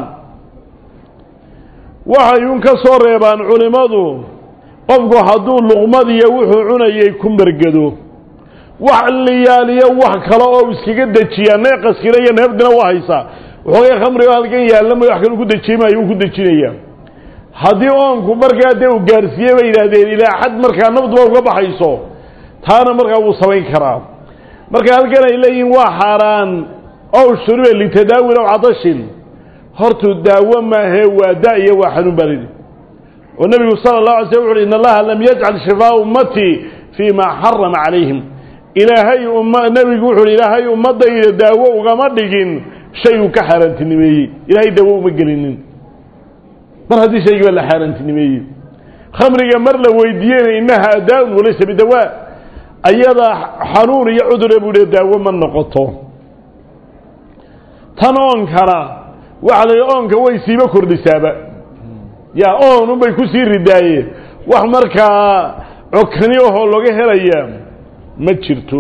Speaker 1: waxay un ka soo reebaan culimmadu qofku hadduu luqmadiyo wuxuu cunayay ku margado wax liyaaliyo wax kale oo iskaga dejiyaa neeqaskina iyo neebdina waa haysaa waxoogay khamrigo halkan yaallama wax kale ku dejiyey maayo uu ku dejinayaa haddii oonku markaa dee uu gaarsiiyey bay yidhaahdeen ilaa xad markaa nafduba uga baxayso taana markaa wuu samayn karaa marka halkan ay leeyihiin waa xaaraan ow shuriba litadaawin ow cadashin hortuu daawo maahee waa da iyo waa xanuun baa lidhi oo nebigu sala allahu alay slam wuxu uhi in allaha lam yajcal shifaa ummatii fii ma xarama calayhim ilaahay umma nebigu wuxu uhi ilaahay ummaddayda daawo ugama dhigin shay uu ka xaaraantinimeeyey ilaahay daawo uma gelinin mar haddii shaygiiba la xaaraantinimeeyey khamriga mar la weydiiyeyna innaha daa-un walaysa bidawaa ayadaa xanuun iyo cudure buu hi daawo ma noqoto tan oonkana waxa la yidhi oonka way siiba kordhisaaba yaa oon unbay ku sii ridaayeen wax markaa cokani ahoo laga helaya ma jirto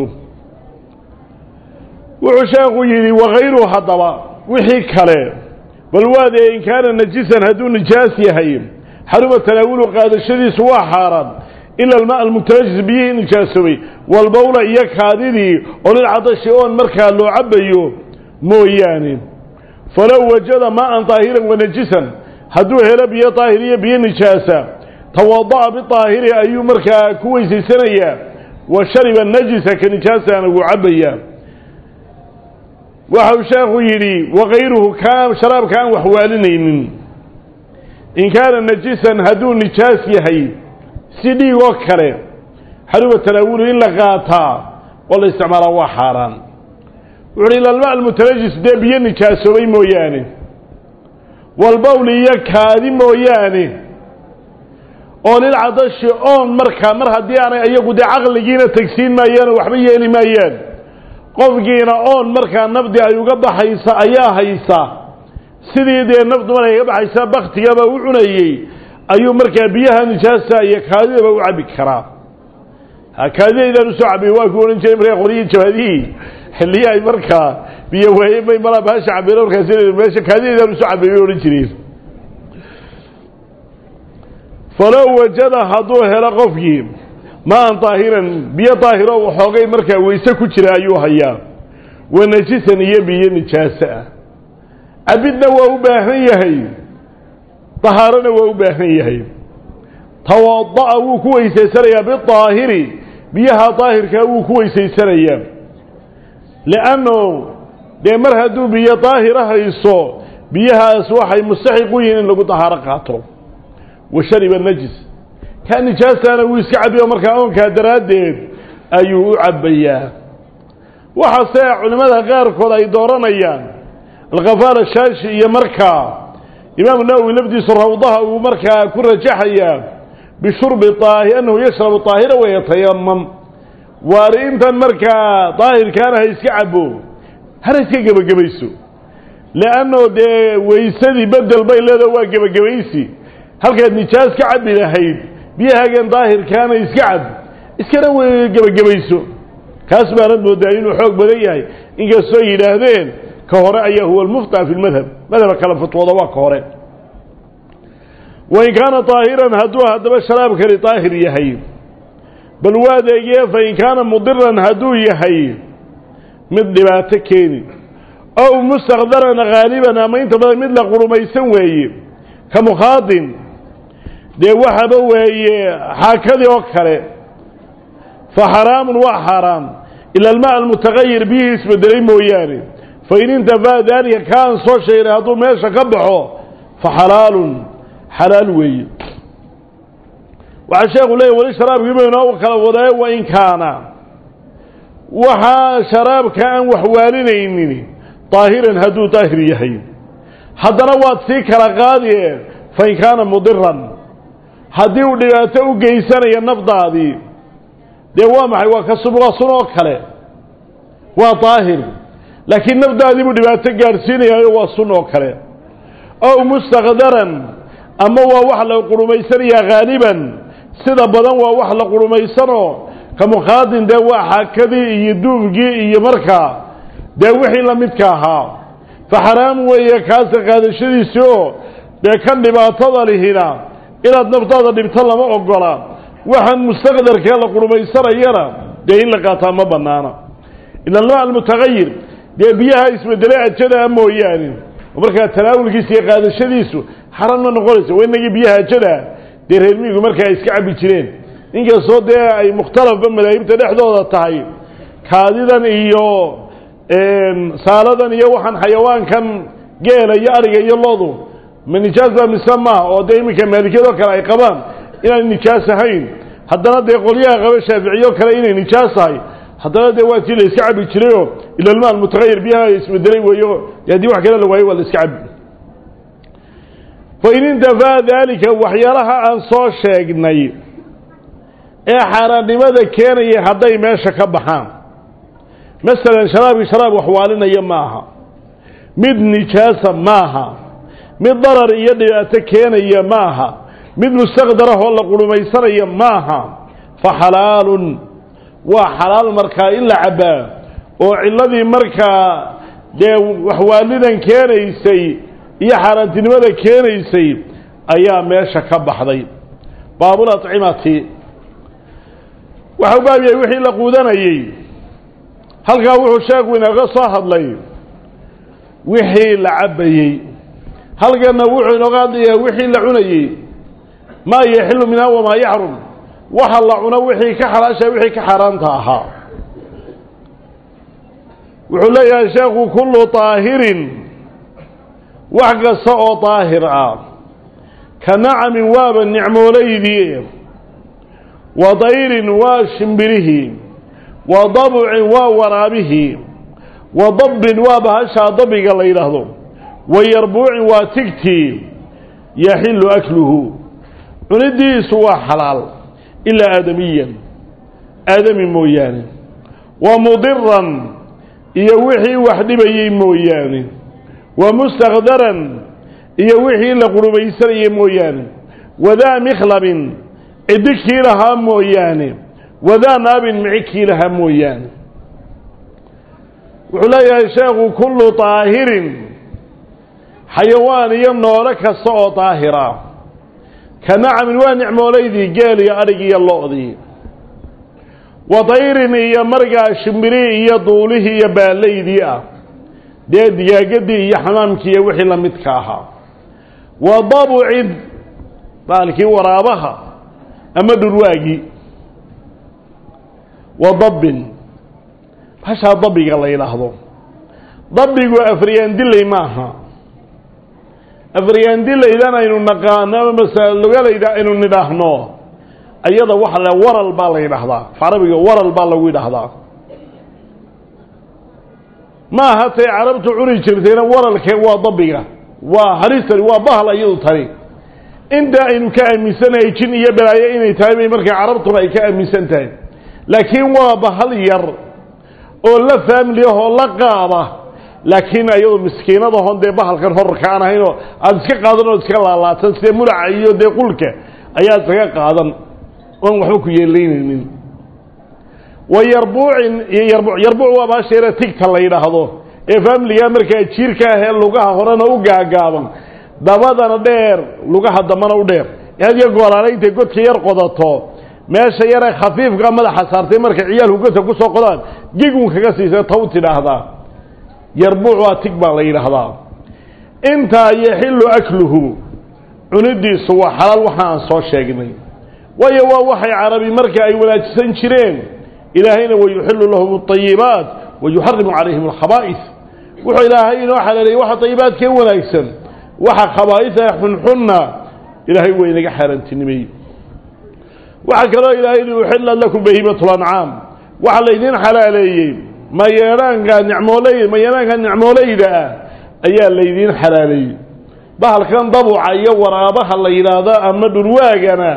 Speaker 1: wuxuu sheekhu yidhi wakayruhu haddaba wixii kale bal waadee in kaana najisan hadduu nijaas yahay xaruma tanaawulu qaadashadiisu waa xaaraan ila almaa almutanajis biyihii nijaasoobay walbowla iyo kaadidii oo lilcadashi oon markaa loo cabayo mooyaane falow wajada maaan daahiran wanajisan hadduu helo biyo daahir iyo biyo nijaasa tawada'a bidaahiri ayuu markaa ku weysaysanayaa wa shariba najisa ka nijaasaana wuu cabbayaa waxau sheekhu yidhi wakayruhu kaa sharaabka aan waxwaalinaynin in kaana najisan hadduu nijaas yahay si dhiig oo kale xaruma tanaawulu in la qaataa oo la isticmaalaa waa xaaraan wuxuuhi ilalma almutanajis dee biyo nijaasoobay mooyaane walbowli iyo kaadi mooyaane oo lilcadashi oon markaa mar haddii aanay iyagu dee caqligiina tegsiin maayaan oo waxba yeeli maayaan qofkiina oon markaa nafdi ay uga baxaysa ayaa haysa sidii dee nafdu markay ka baxaysa baktigaba u cunayey ayuu markaa biyaha nijaasa iyo kaadidaba u cabbi karaa kaadidaydaan usoo cabbiy waa ku odhan jiray markaa qoryihii jabaadihii xilliyi ay markaa biyo waaye may malaa baasha cabeen markaas meesha kaadidaydaan usoo cabbiy bay odhan jireen falow wajada hadduu helo qofkii maan daahiran biyo daahiro waxoogay markaa weyse ku jira ayuu hayaa wa najisan iyo biyo nijaasa ah cabidna waa u baahan yahay dahaarona waa u baahan yahay tawada'a wuu ku weysaysanayaa bidaahiri biyaha daahirkaa wuu ku weysaysanayaa lianno dee mar hadduu biyo daahira hayso biyahaas waxay mustaxiq u yihiin in lagu dahaaro qaato wa shariba najis kaa nijaastaana wuu iska cabiyo markaa oonkaa daraaddeed ayuu u cabbayaa waxaase culimmada qaarkood ay dooranayaan alkhafaar ashaashi iyo markaa imaamu nawowi lafdiisu rawdaha uu markaa ku rajaxayaa bishurbi aahi annahu yashrabu daahira wayatayamam waari intan markaa daahirkaana ha iska cabo hana iska gebagabayso leanno dee weysadii bedel bay leedaho waa gebagabaysi halkaad nijaas ka cabbi lahayd biyahaagan daahirkaana iska cab iskana w gebagabayso kaas baanad moodaa inuu xoog badan yahay inkastoo yidhaahdeen ka hore ayaa huwa almufta fi lmadhab madhaba kale fatwooda waa ka hore wain kaana daahiran hadduu haddaba sharaabkani daahir yahay bal waadeegee fain kaana mudiran hadduu yahay mid dhibaato keeni ow mustakdaran haaliban ama inta badan mid la qurumaysan weeye ka mukhaadin dee waxaba weeye xaakadii oo kale fa xaraamun waa xaaraam ila almaa almutagayir biyihii isbedelay mooyaane fain intafaa daalika kaan soo sheegnay hadduu meesha ka baxo fa xalaalun xalaal weeye waxaa sheekhu leeyay weli sharaabkiiba inoo kala wadaaye wain kaana waxaa sharaabka aan waxwaalinaynin daahiran hadduu daahir yahay haddana waad sii kala qaadie fain kaana mudiran haddii uu dhibaato u geysanayo nafdaadii dee waa maxay waa ka subqa sun oo kale waa daahir laakiin nafdaadii buu dhibaato gaadhsiinayaayo waa sun oo kale ow mustakdaran ama waa wax la qurumaysanayaa haaliban sida badan waa wax la qurumaysanoo ka mukhaadin dee waa xaakadii iyo duubgii iyo markaa dee wixii la midka ahaa fa xaraam weeye kaasa qaadashadiisi oo dee kan dhibaatada lihina inaad naftaada dhibto lama ogola waxaan mustaqdarkee la qurumaysanayana dee in la qaataa ma bannaana ila almaa almutagayir dee biyaha isbedelay ajadaa mooyaane oo markaa tanaawulkiisa iyo qaadashadiisu xaran ma noqonayso waa inagii biyaha ajadaa dee reermiigu markaa iska cabbi jireen inkastoo dee ay mukhtalafba madaahibta dhexdooda tahay kaadidan iyo saaladan iyo waxaan xayawaankan geela iyo ariga iyo loodu ma nijaas baa mise maaha oo dee iminka maalikiyadoo kale ay qabaan inaan nijaas ahayn haddana dee qolyaha qaba shaaficiyoo kale inay nijaas tahay haddana dee waa tii la iska cabi jirayoo ila almaal mutahayir biyaha isbedelay weeyo haddii wax kale la waayo waa la iska cabi fain intafaa daalika waxyaalaha aan soo sheegnay ee xaaraannimada keenaya hadday meesha ka baxaan masalan sharaabkii sharaab waxwaalinaya maaha mid nijaasa maaha mid darar iyo dhibaato keenaya maaha mid mustaqdarahoo la qurhumaysanaya maaha fa xalaalun waa xalaal markaa in la cabbaa oo cilladii markaa dee waxwaalidan keenaysay iyo xaaraantinimada keenaysay ayaa meesha ka baxday baabul acimati waxau baab yahay wixii la quudanayey halkaa wuxuu sheekhu inooga soo hadlay wixii la cabbayey halkanna wuxuu inooga hadlayaa wixii la cunayey maa yaxilu minha wamaa yaxrum waxa la cuno wixii ka xalaasha wixii ka xaaraanta ahaa wuxuu leeyahay sheekhu kullu طaahirin wax kasta oo daahir ah ka nacamin waaba nicmoolaydii wa dayrin waa shimbirihii wa dabcin waa waraabihii wa dabbin waa bahashaa dabiga la yidhaahdo wa yarbuucin waa tigtii yaxilu akluhu cunidiisu waa xalaal ilaa aadamiyan aadami mooyaane wa mudiran iyo wixii wax dhibayey mooyaane wa mustakdaran iyo wixii la qurubaysanayey mooyaane wadaa mikhlabin ciddi kii lahaa mooyaane wadaa naabin mici kii lahaa mooyaane wuxuu leeyahay sheekhu kullu طaahirin xayawaan iyo noole kasta oo daahira ka nacamin waa nicmoolaydii geel iyo adhig iyo lo-dii wa dayrin iyo margaa shimbirihii iyo duulihii iyo baalaydii ah dee digaagadii iyo xamaamkii iyo wixii la midka ahaa wa dabucin baalkii waraabaha ama dhurwaagii wa dabbin hashaa dabiga la yidhaahdo dabigu afriyaandiley maaha afriyaandilaydan aynu naqaano ama masalugalayda aynu nidhaahno ayada waxa la waral baa la yidhaahdaa carabiga waral baa lagu yidhaahdaa maaha tay carabtu cuni jirtayna waralkee waa dabiga waa halistani waa bahal ayadu tani inta aynu ka aaminsanahay jin iyo balaayo inay tahay bay markaa carabtuna ay ka aaminsan tahay laakiin waa bahal yar oo la faamili ahoo la qaada laakiin ayadu miskiinadahon dee bahalkan horarka aan ahaynoo aada iska qaadan oo iska laalaatan sidee mulaca iyo dee qulka ayaad iskaga qaadan oon waxba ku yeelaynaynin wa yarbuucin iyo yarbuuc yarbuuc waa baasheera tigta la yidhaahdo ee faamiliga markaa jiirka ah ee lugaha horena u gaagaaban dabadana dheer lugaha dambana u dheer had iyo goolaala intay godka yar qodato meesha yaree khafiifka madaxa saartay markay ciyaalku godka ku soo qodaan gigun kaga siisa taw tidhaahdaa yarbuuc waa tig baa la yidhaahdaa intaa yaxilu akluhu cunidiisu waa xalaal waxa aan soo sheegnay waayo waa waxay carabi marka ay wanaajisan jireen ilaahayna wayuxilu lahum اطayibaat wayuxarimu calayhim alkhabaa'is wuxuu ilaahay inoo xaleeliyay waxa ayibaadkee wanaagsan waxa khabaa'isa xunxunna ilaahay waa inaga xaaraantinimeeyey waxaa kaloo ilaahay yihi uxillat lakum bahiimat lancaam waxaa laydiin xalaaleeyey mayeedhaanka nicmooley mayeedhaanka nicmooleyda ah ayaa laydiin xalaaleeyey bahalkan dabuca iyo waraabaha la yidhaahdo ama dhurwaagana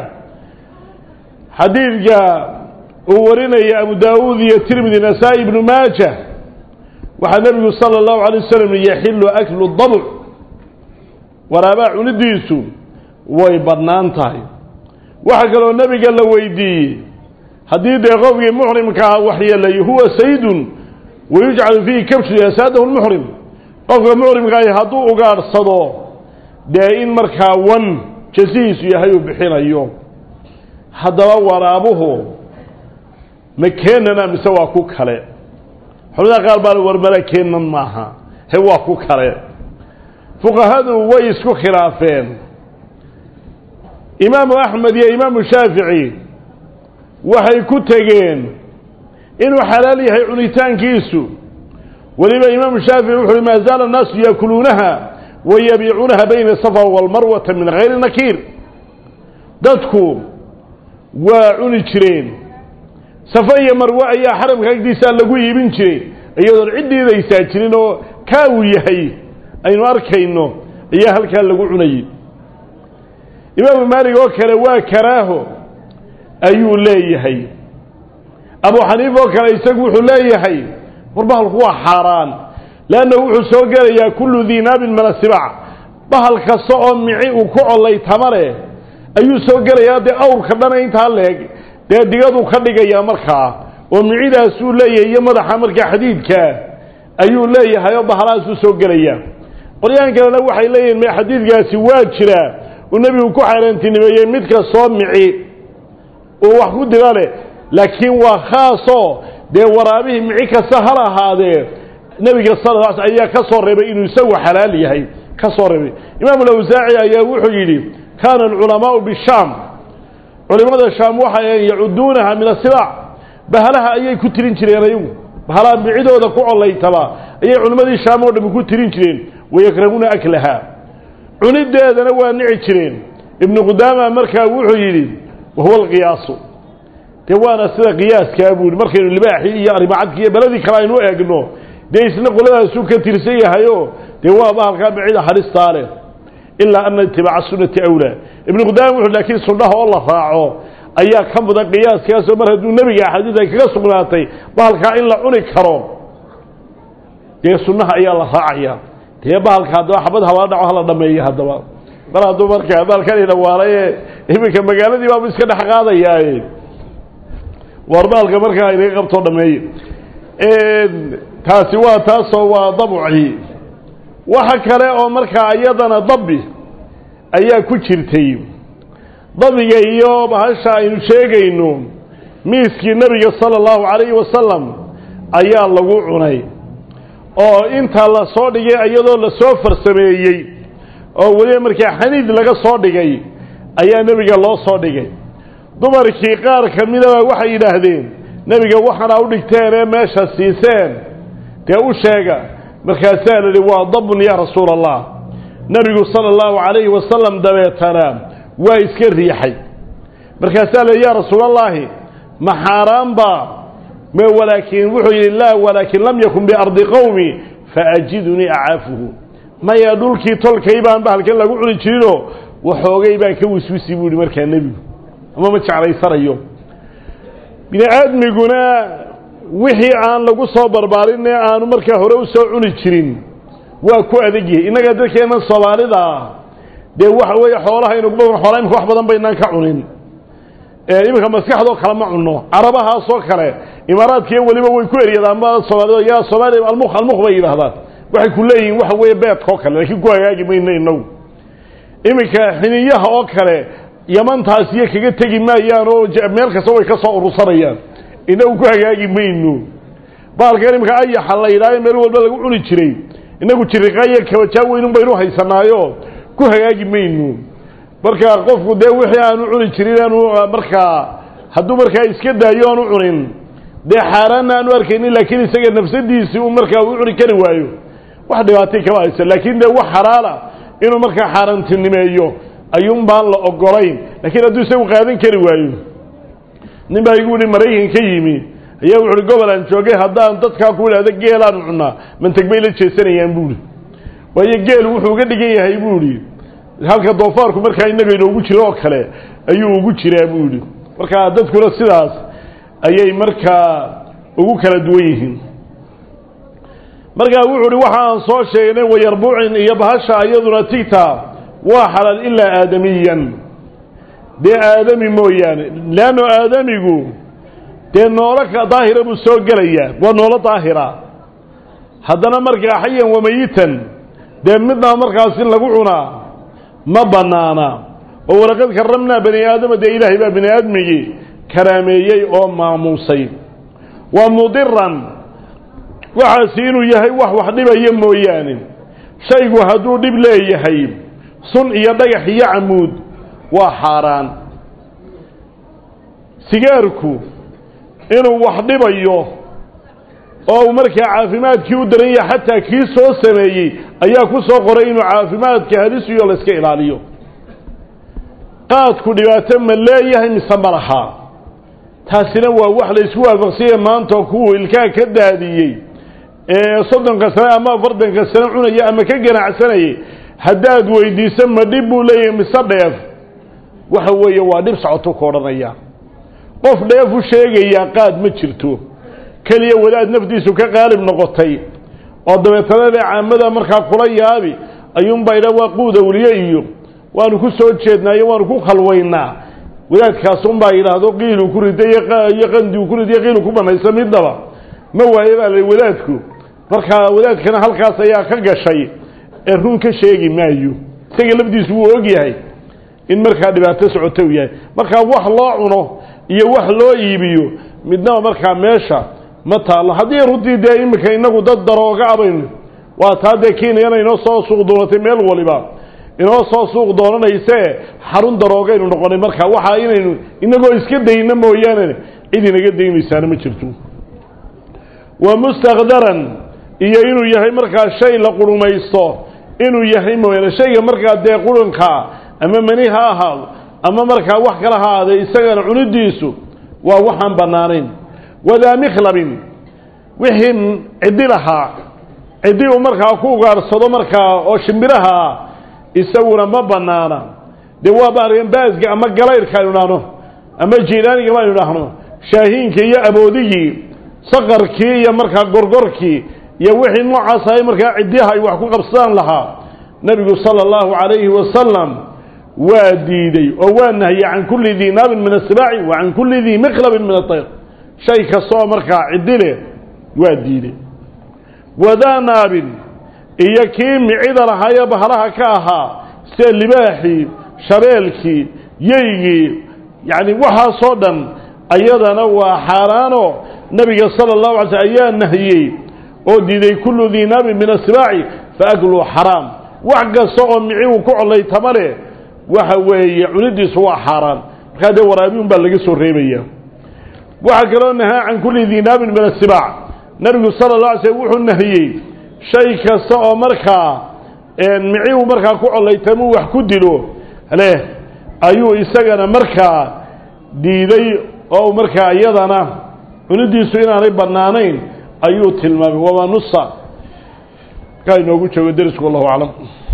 Speaker 1: xadiidka uu warinaya abu daawuud iyo tirmidi nasaa-i ibnu maaja waxaa nebigu sala allahu alay wasalam yaxilu aklu dabuc waraabaha cunidiisu way badnaan tahay waxaa kaloo nebiga la weydiiyey haddii dee qofkii muxrimkaa waxyeelay huwa saydun wayujcalu fiihi kabshu yasaadahu lmuxrim qofka muxrimkaahi hadduu ugaadhsado dee in markaa wan jasihiisu yahay uu bixinayo haddaba waraabuhu ma keenana mise waa ku kale xubnaha qaar baa warmala keenan maaha he waa ku kale fuqahadu way isku khilaafeen imaamu axmed iyo imaamu shaafici waxay ku tegeen inuu xalaal yahay cunitaankiisu weliba imaamu shaafici wuxu uhi maa zaala annaasu yaakuluunaha wa yabiicuunaha bayna safa walmarwata min hayri nakiir dadku waa cuni jireen safa iyo marwe ayaa xaramka agdiisaa lagu iibin jiray iyadoon ciddiidaysaa jirin oo kaa uu yahay aynu arkayno ayaa halkaa lagu cunayey imaamu maalig oo kale waa karaaho ayuu leeyahay abu xaniif oo kale isagu wuxuu leeyahay war bahalku waa xaaraan leannahu wuxuu soo gelayaa kullu dii naabin min asibac bahal kasta oo mici uu ku collay tamale ayuu soo gelayaa dee awrka dhana intaa leeg dee digaduu ka dhigayaa markaa oo micidaasuu leeyahay iyo madaxa markaa xadiidkaa ayuu leeyahay oo bahalahaasuu soo gelayaa qoryaan kalena waxay leeyihin me xadiidkaasi waa jiraa uu nebigu ku xaaraantinimeeyey mid kastoo mici uu wax ku dila leh laakiin waa khaasoo dee waraabihii mici kasta hal ahaadee nebiga sal l ayaa ka soo reebay inuu isagu xalaal yahay ka soo reebay imaamu lawsaaci ayaa wuxuu yidhi kaana alculamaau bishaam culimmada shaam waxay ahayn yacuduunaha min asibaac bahalaha ayay ku tirin jireen ayagu bahalaha micidooda ku collaytaba ayay culimmadii shaam oo dhami ku tirin jireen wayakrahuuna aklaha cunideedana waa nici jireen ibnu qudaama markaa wuxuu yidhi wahuwa alqiyaasu dee waana sida qiyaaskaa buu yihi markaynu libaaxii iyo arrimacadki iyo beladii kale aynu eegno dee isna qoladaasuu ka tirsan yahayo dee waa bahalkaa micida haristaa leh ilaa ana itibaaca sunnati awlaa ibnu qudaama wuxu laakiin sunnaha oo la raaco ayaa ka mudan qiyaaskaasoo mar hadduu nebiga axaadiis ay kaga sugnaatay bahalkaa in la cuni karo dee sunnaha ayaa la raacaya dee bahalka haddaba xabad habaa dhaco hala dhameeyo haddaba mar hadduu markaa baalkani dhawaalaye iminka magaaladii baabu iska dhex qaadayaaye war baalka markaa inaga qabtoo dhameeye taasi waa taasoo waa dabcii waxa kale oo markaa iyadana dabi ayaa ku jirtay dabiga iyo bahasha aynu sheegayno miiskii nebiga sala allahu calayhi wasalam ayaa lagu cunay oo inta la soo dhigay iyadoo lasoo farsameeyey oo weliba markaa xaniid laga soo dhigay ayaa nebiga loo soo dhigay dumarkii qaar ka midaba waxay yidhaahdeen nebiga waxaana u dhigteen ee meesha siiseen dee u sheega markaasaa la yidhi waa dabun yaa rasuula allah nebigu sala allahu calayhi wasalam dabeetana waa iska riixay markaasaa la yidhi yaa rasuulallaahi ma xaaraan baa me walaakin wuxuu yidhi laa walaakin lam yakun biardi qowmi faajidunii acaafuhu maya dhulkii tolkay baan bahalkan lagu cuni jirinoo waxoogay baan ka wiswisi buu yihi markaa nebigu ama ma jeclaysanayo bini aadmiguna wixii aan lagu soo barbaarin ee aanu markaa hore u soo cuni jirin waa ku adegyahay innaga dadkeennan soomaalida dee waxa weeye xoolaha inugu badan xoolaa imika wax badan baynaan ka cunin iminka maskaxdoo kale ma cunno carabahaasoo kale imaaraadkiiyo weliba way ku eryadaan ma soomaalida yaa soomaaliya almuk almuk bay yidhaahdaan waxay ku leeyihiin waxa weeye beedka oo kale laakiin ku hagaagi mayno inagu iminka xiniyaha oo kale yamantaasiyo kaga tegi maayaan oo meel kasta way ka soo urursanayaan inagu ku hagaagi mayno baalkan iminka ayaxa la yidhaayo meel walba lagu cuni jiray inagu jiriqaayo kabajaa weynun baynu haysanaayo ku hagaagi mayno markaa qofku dee wixii aanu cuni jirin aanu markaa hadduu markaa iska daayo aanu cunin dee xaaraanna aanu arkaynin laakiin isaga nafsadiisii uu markaa u cuni kari waayo wax dhibaatay kama haysa laakiin dee wax xalaala inuu markaa xaaraantinimeeyo ayuun baan la ogolayn laakiin hadduu isagu qaadan kari waayo nin baa igu yihi maraykan ka yimi ayaa wuxuuhi gobol aan joogay haddaan dadkaa ku idhahda geelaanu cunnaa manteg bay la jeesanayaan buuhi waayo geel wuxuu uga dhigan yahay buu idhi halka doofaarku markaa innaga inoogu jiro oo kale ayuu ugu jiraa buu yidhi markaa dadkuna sidaas ayay markaa ugu kala duwan yihiin markaa wuxuu uhi waxa aan soo sheegnay wayarbuucin iyo bahasha iyaduna tigta waa xalaal ilaa aadamiyan dee aadami mooyaane leanno aadamigu dee noolo ka daahira buu soo gelayaa waa noolo daahira haddana markaa xayan wamayitan dee midnaa markaas in lagu cunaa ma bannaana oo walaqad karramnaa bani aadama dee ilaahay baa bani aadmigii karaameeyey oo maamuusay waa mudiran waxaasi inuu yahay wax wax dhibaya mooyaane shaygu hadduu dhib leeyahay sun iyo dhagax iyo camuud waa xaaraan sigaarku inuu wax dhibayo oo uu markaa caafimaadkii u daran yahay xataa kii soo sameeyey ayaa ku soo qoray inuu caafimaadka halisiyo la iska ilaaliyo qaadku dhibaato ma leeyahay mise ma lahaa taasina waa wax la isku waafaqsanya maanta kuwuu ilkaha ka daadiyey ee soddonka sane ama afartanka sane cunaya ama ka ganacsanayay haddaad weydiiso ma dhib buu leeyahay mise dheef waxa weeye waa dhib socotu ka odhanaya qof dheef u sheegayaa qaad ma jirto keliya wadaad naftiisu ka qaalib noqotay oo dabeetana le caamada markaa kula yaabi ayuunbaa idha waa quud awliye iyo waanu ku soo jeednaayo waanu ku khalwaynaa wadaadkaasunbaa yidhaahdo qiiluu ku riday iyo qandiu ku riday qiilu ku banaysa midaba ma waaye baa la wadaadku markaa wadaadkana halkaas ayaa ka gashay ee run ka sheegi maayo isaga lafdiisu wuu og yahay in markaa dhibaato socoto u yahay markaa wax loo cuno iyo wax loo iibiyo midnaba markaa meesha ma taallo haddii runtii dee iminka inagu dad darooga abaynu waa taa dee kenyana inoo soo suuq doonatay meel waliba inoo soo suuq doonanaysee xarun daroogaynu noqonay markaa waxaa inaynu inagoo iska dayno mooyaane cid inaga daynaysaana ma jirto wa mustakdaran iyo inuu yahay markaa shay la qurumaysto inuu yahay mooyaane shayga markaa dee qurunka ama mani ha ahaado ama markaa wax kala ha ahaade isagana cunidiisu waa waxaan bannaanayn wadaa mikhlabin wixii ciddi lahaa ciddi uu markaa ku ugaadhsado markaa oo shimbiraha ah isaguna ma bannaana dee waa baargan baasga ama galayrka aynu idhaahno ama jiilaaniga baynu idhaahno shaahiinka iyo aboodigii saqarkii iyo markaa gorgorkii iyo wixii noocaas ahay markaa ciddiyaha ay wax ku qabsadaan lahaa nebigu sala allahu calayhi wasalam waa diiday oo waa nahiyey can kulli dii naabin min asibaaci wa can kulli dii mikhlabin min atayr shay kastaoo markaa ciddi leh waa diiday wadaa naabin iyo kii micida lahaayee bahalaha ka ahaa sida libaaxii shabeelkii yeygii yacni waxaasoo dhan ayadana waa xaaraanoo nebiga sala allahu alay slm ayaa nahiyey oo diiday kullu dii naabin min asibaaci fa akluu xaraam wax kasta oo mici uu ku collaytama leh waxa weeye cunidiisu waa xaaraan markaa dee waraabi un baa laga soo reebaya waxaa kaloo nahaa can kulli dii naabin min asibaac nebigu sala la alay slm wuxuu nahiyey shay kasta oo markaa mici uu markaa ku collaytamuu wax ku dilo leh ayuu isagana markaa diiday oo markaa iyadana cunidiisu inaanay bannaanayn ayuu tilmaamay wamaa nusa markaa inoogu joogo derisku wallahu aclam